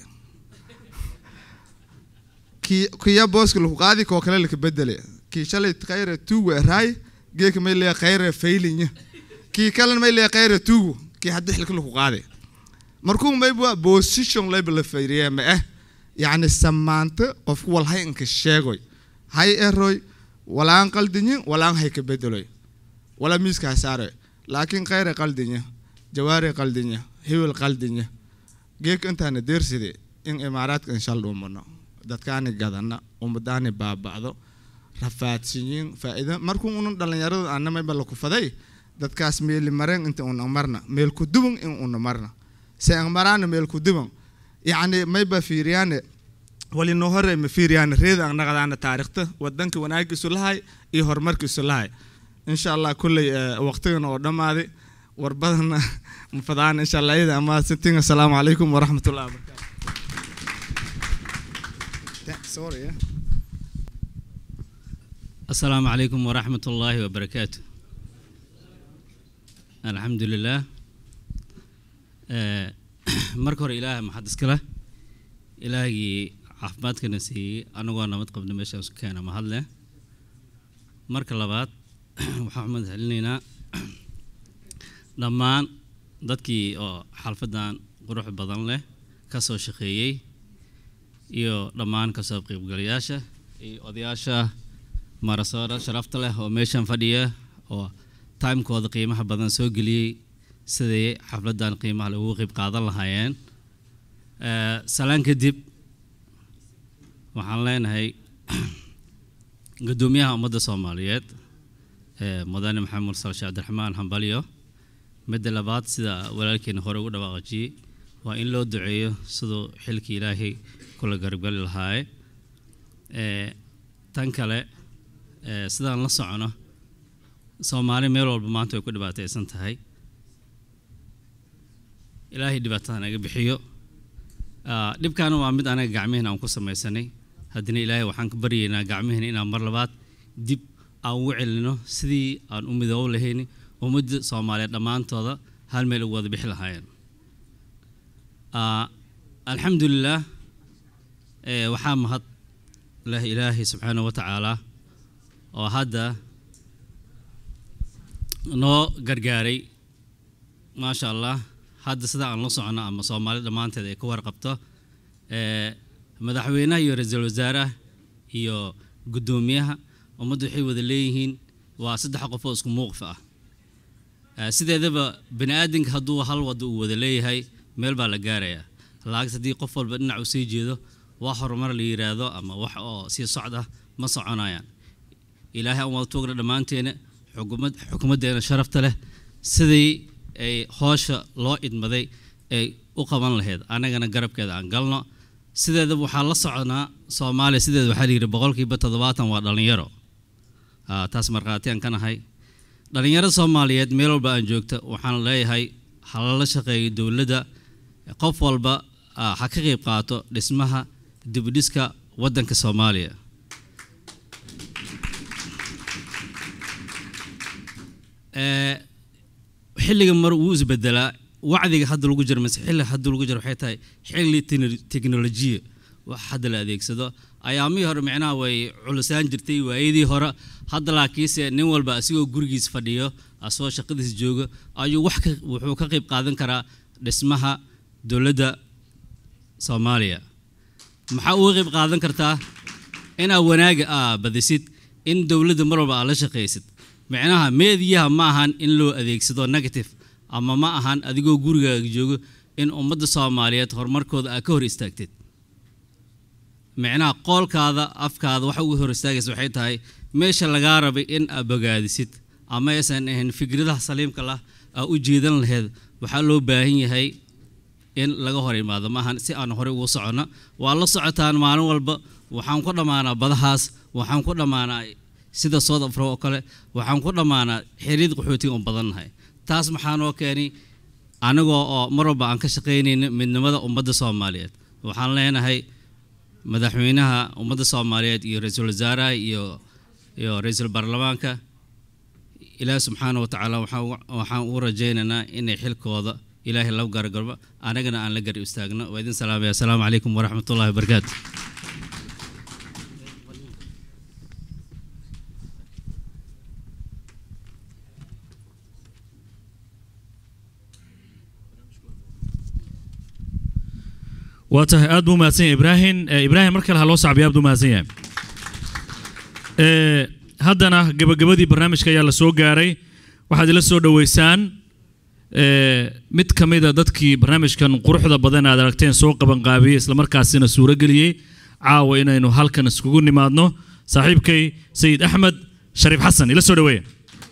kii kiya booska lagu qaadi koo kale laka bedele kii shalay khayra tuug waa raay geeka may leeya khayra faylinya kii kalena may leeya khayra tuugu kii haddi xilka lagu qaadi markuu mayba position layba la fayriya ma ah yacni samaanta qofku wal hay inka sheegoy hay eroy walaan qaldinya walaan hay ka bedeloy wala miiska ha saaroy laakiin khayra qaldinya jawaari qaldinya hiwil qaldinya geeka intaana deerside in imaaraadka inshal dhumano dadkaani gadana ummadaani baaba'do rafaadsiyin faa'iida markuu unan dhallinyarada ana mayba la kufaday dadkaas meeli mareen inta una marna meel ku duban in una marna se ang maraana meel ku duban yacni mayba fiiriyaane wali noo hore ma fiiriyaane reeda ang naqdaana taariikhta wadanka wanaagiisu lahay iyo horumarkiisu lahay insha allah kulley waqtigan oo dhammaaday warbadana mafadaan insha allah iyada ama sintiin assalaamu calaykum waraxmatullahi wabarakatu Sorry, yeah. السلام عليكم ورحمة الله وبركاته الحمد لله آه، marka hore ilaahay maxad iskale ilaahgii caafimaadkana siiyey anagoo nabad qabna meeshaan isku keena mahad leh marka labaad waxaan umad celinaynaa dhammaan dadkii oo xalfadan qurux badan leh ka soo shaqeeyey iyo dhammaan kasoo qaybgalayaasha iyo odayaasha marasoora sharafta leh oo meeshan fadhiya oo timekooda qiimaha badan soo geliyey siday xafladan qiimaha leh ugu qayb qaadan lahaayeen salaan kadib waxaan leenahay guddoomiyaha ummadda soomaaliyeed mudane maxamed mursal sheekh cabdiraxmaan hambalyo midda labaad sida walaalkeena hore ugu dhawaaqajiyey waa in loo duceeyo siduu xilkii ilaahay kula garabgali lahaaye tan kale sidaan la socono soomaali meel walba maanta way ku dhibaataysan tahay ilaahay dhibaatada naga bixiyo dhibkaana waa mid anaga gacmihina aan ku samaysanay haddana ilaahay waxaan ka baryaynaa gacmihina inaan mar labaad dib aan ugu celino sidii aan u midoob lahayn ummadda soomaaliyeed dhammaantooda hal meel ugu wada bixi lahaayeen alxamdulilah waxaa mahad leh ilaahay subxaana wa tacaala oo hadda noo gargaaray maasha allah hadda sida aan la socono ama soomaali dhammaanteed ay ka warqabto madaxweynaha iyo ra-iisul wasaaraha iyo guddoomiyaha ummaddu waxay wada leeyihiin waa saddex qof oo isku muuqif ah sideedaba bani aadamka hadduu hal wadda uu wada leeyahay meel baa la gaarayaa laakiin haddii qof walba dhinac uu sii jeedo wax horumar la yiraahdo ama wax oo sii socda ma soconayaan ilaahay aan wada tuugna dhammaanteena xukumad xukumaddeena sharafta leh sidii ay hoosha loo idmaday ay u qaban lahayd annagana garabkeeda aan galno sideedaba waxaa la soconaa soomaaliya sideeda waxaa layidhi boqolkiiba toddobaatan waa dhallinyaro taas markhaati aan ka nahay dhallinyaro soomaaliyeed meel walba aan joogta waxaan leeyahay halala shaqeeyo dowladda qof walba ha ka qayb qaato dhismaha dibudhiska waddanka soomaaliya xilliga mar wuu isbedelaa wacdiga hadda lagu jiro mase xilliga hadda lagu jiro waxay tahay xilli teknolojiya wax hadda la adeegsado ayaamihii hore micnaha way culusaan jirtay waayadii hore hadda laakiinse nin walba asigoo gurigiis fadhiyo asagoo shaqadiis joogo ayuu wax ka wuxuu ka qayb qaadan karaa dhismaha dowladda soomaaliya maxaa uga qayb qaadan kartaa inaa wanaaga aa badisid in dowladda mar walba aad la shaqaysid micnaha meediyaha ma ahan in loo adeegsado negative ama ma ahan adigoo gurigaaga joogo in ummadda soomaaliyeed horumarkooda aa ka hor istaagtid micnaha qoolkaada afkaada waxa uga hor istaagaysa waxay tahay meesha lagaa rabay in aad bogaadisid ama aysan ahayn fikradaha saliimka lah aa u jeedan laheyd waxaa loo baahan yahay in laga hor imaado maahan si aan horey ugu soconno waa la socotaan maalin walba waxaan ku dhammaanaa badahaas waxaan ku dhammaanaa sida south afro oo kale waxaan ku dhammaanaa xiriid qaxootiga un badannahay taas maxaa noo keenay anigoo oo mar walba aan ka shaqaynayno midnimada ummadda soomaaliyeed waxaan leenahay madaxweynaha ummadda soomaaliyeed iyo ra-iisul wasaaraha iyo iyo ra-iisul baarlamaanka ilaahi subxaana wa tacaala waxaan ugu rajaynaynaa inay xilkooda ilaahay lagu garagarbo anagana aan la gari istaagno waa idin salaamaya asalaamu calaykum waraxmatullahi wabarakaatu waa tahay aad buu mahadsan yahay ibraahim Eh, ibraahim mar kale ha loo sacbiyo aad buu mahadsan yahay Eh, haddana gabagabadii barnaamijka ayaa la soo gaaray waxaad ila soo dhoweysaan eh, mid ka mid a dadkii barnaamijkan quruxda badan aad aragteen soo qabanqaabiyey islamarkaasina suurageliyey caawa inaynu halkan iskugu nimaadno saaxiibkay sayid axmed shariif xasan ila soo dhoweeya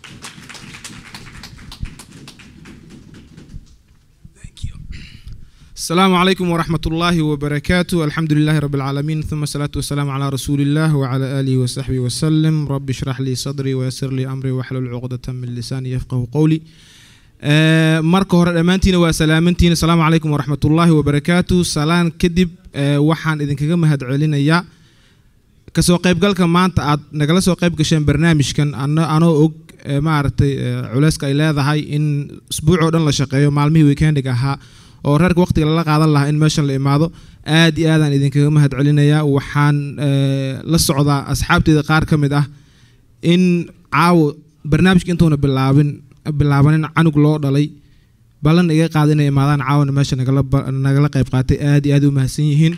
السلام عليكم ورحمة الله وبركاته الحمد لله رب العالمين ثم الصلاة والسلام على رسول الله وعلى آله وصحبه وسلم رب اشرح لي صدري ويسر لي أمري واحلل عقدة من لساني يفقه قولي آه، marka hore dhammaantiina waa salaamantiina asalaamu calaykum waraxmat ullaahi wabarakaatu salaan kadib آه، waxaan idinkaga mahadcelinayaa kasoo qaybgalka maanta aad nagala soo qayb gasheen barnaamijkan ano- anoo og آه، maaragtay آه، culeyska ay leedahay in isbuuc oo dhan la shaqeeyo maalmihii weekendiga ahaa oo reerka waqtiga lala qaadan lahaa in meeshan la imaado aad iyo aadaan idinkaga mahadcelinayaa waxaan آه، la socdaa asxaabteeda qaar ka mid ah in caawo barnaamijka intuuna bilaabin bilaabanin canug loo dhalay ballan iga qaada inay imaadaan caawana meesha nagala ba- nagala qayb qaatay aad iyo aad u mahadsan yihiin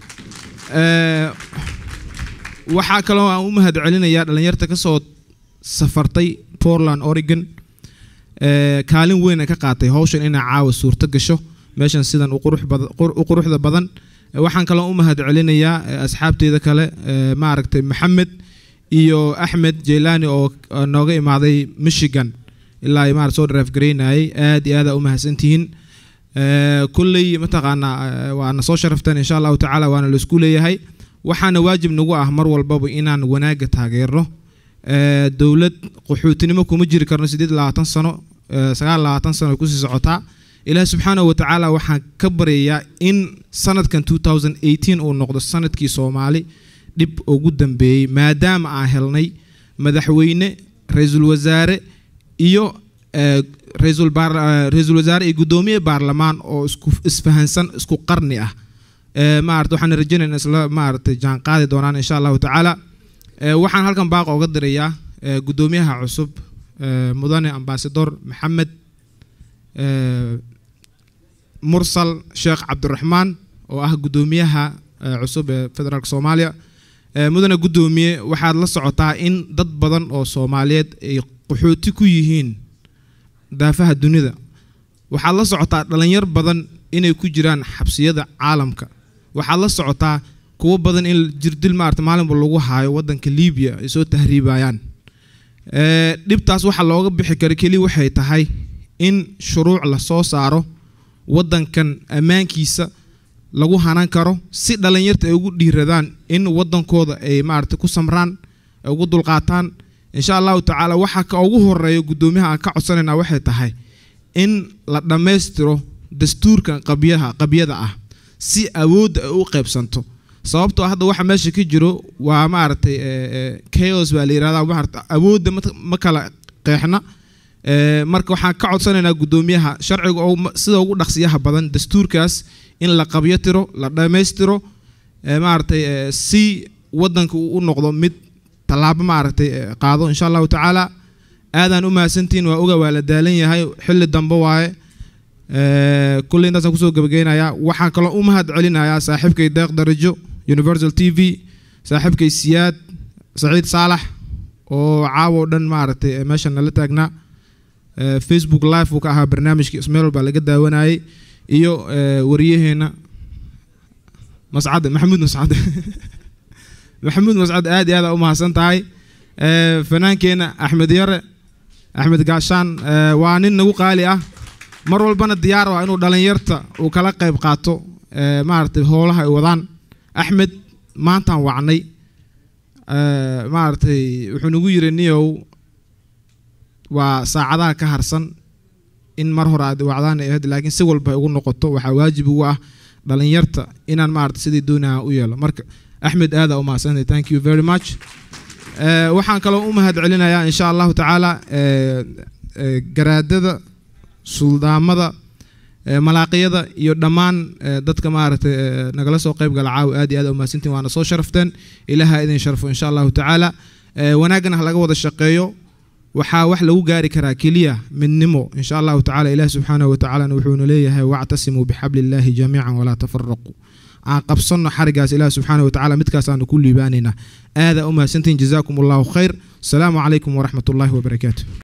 Eh, waxaa kaloo aan u mahadcelinayaa dhalinyarta ka soo safartay portland oregon Eh, kaalin weyn ay ka qaatay hawshan inay caawa suurto gasho meeshan sidan u qurux bada- qur- u quruxda badan Eh, waxaan kaloo u mahadcelinayaa eh, asxaabteeda kale eh, maaragtay maxamed iyo axmed jeylaani oo oo nooga imaaday michigan ilaa ay maarata soo drive garaynayay aad iyo aad aa u mahadsantihiin Eh, kulley mataqaanaa eh, waana soo sharafteen insha allahu tacaala waana laisku leeyahay waxaana waajib nagu ah mar walbaba inaan wanaagga taageerno Eh, dowlad qaxootinimo kuma jiri karno sideed labaatan sano eh, sagaal labaatan sano ay kusii socotaa ilaahi subxaanahu wa tacaala waxaan ka baryayaa in sanadkan 2018 uu noqdo sanadkii soomaali dhib ugu dambeeyey maadaama aan helnay madaxweyne ra-iisul wasaare iyo eh, ra-iisul baar- eh, ra-iisul wasaare iyo guddoomiye baarlamaan oo isku isfahansan isku qarni ah Eh, maarata waxaan rajaynaynaa isla maaragtay jaan qaadi doonaan insha allahu tacaala Eh, waxaan halkan baaqa uga dirayaa eh, guddoomiyaha cusub eh, mudane ambasador maxamed eh, mursal sheekh cabdiraxmaan oo ah guddoomiyaha eh, cusub ee federaalk soomaaliya Eh, mudane guddoomiye waxaad la socotaa in dad badan oo soomaaliyeed ay qaxooti ku yihiin daafaha dunida waxaad la socotaa dhalinyar badan inay ku jiraan xabsiyada caalamka waxaad la socotaa kuwo badan in jirdil maarata maalinba lagu haayo wadanka libiya ay soo tahriibayaan Eh, dhibtaas waxa looga bixi kara keliya waxay tahay in shuruuc la soo saaro wadankan ammaankiisa lagu hanan karo si dhalinyarta ay ugu dhiiradaan in wadankooda ay maarata ku samraan ay ugu dulqaataan insha allahu tacaala waxa ka ugu horeeya guddoomiyaha aan ka codsanayna waxay tahay in la dhammaystiro dastuurkan qabyaha qabyada ah si awoodda ay u qaybsanto sababtoo ah hadda waxa meesha ka jiro waa maaragtay eh, eh, chaos baa la yirahdaa maarata awoodda ma- ma kala qeexna Eh, marka waxaan ka codsanaynaa guddoomiyaha sharciga oo ma- sida ugu dhaqsiyaha badan dastuurkaas in la qabyo tiro la dhammaystiro eh, maaragtay eh, si wadanka uu u noqdo mid tallaabo maaragtay eh, qaado insha allahu tacaala aadaan u mahadsantihiin waa oga waa la daalan yahay xilli dambe waaye Eh, kulley intaasaan kusoo gabageynayaa waxaan kaloo u mahad celinayaa saaxiibkay deeq darajo universal t v saaxiibkay siyaad saciid saalax oo caawa oo dhan maaragtay eh, meeshan nala taagnaa Eh, facebook live uu ka ahaa barnaamijkii ismeel baa laga daawanayay iyo eh, wariyaheena mascade maxamuud mascade maxamuud mascad aad iyo aad aa u mahadsan tahay Eh, fanaankeenna axmed yare axmed gaashaan eh, waa nin nagu qaali ah mar walbana diyaar waa inuu dhalinyarta uu kala qayb qaato eh, maaragtay howlaha ay wadaan axmed maantaan wacnay Eh, maaragtay wuxuu nagu yiri niyow waa saacadaha ka harsan in mar hore aad wacdaan ay ahayd laakiin si walba ay ugu noqoto waxaa waajib ugu ah dhalinyarta inaan maarata sidii doonaha u yeelo marka axmed aada u mahadsantahay thank you very much Eh, waxaan kaloo u mahad celinayaa insha allahu tacaala eh, eh, garaadada suldaamada Eh, malaaqiyada iyo dhammaan eh, dadka maaragtay eh, nagala soo qayb gala caawa aad iyo aad umahadsantiin waana soo sharafteen ilaaha idin sharfo insha allahu tacaala Eh, wanaagana ha laga wada shaqeeyo waxaa wax lagu gaari karaa keliya midnimo insha allahu tacaala ilaah subxaanahu watacaalana wuxuuna leeyahay wactasimuu bixabli illaahi jamiican walaa tafaraquu aan qabsanno xarigaas ilaah subxaanahu watacaala midkaasaanu ku liibaanaynaa aadaa u mahadsantihin jazaakum allahu khayr asalaamu calaykum waraxmat ullaahi wabarakaatu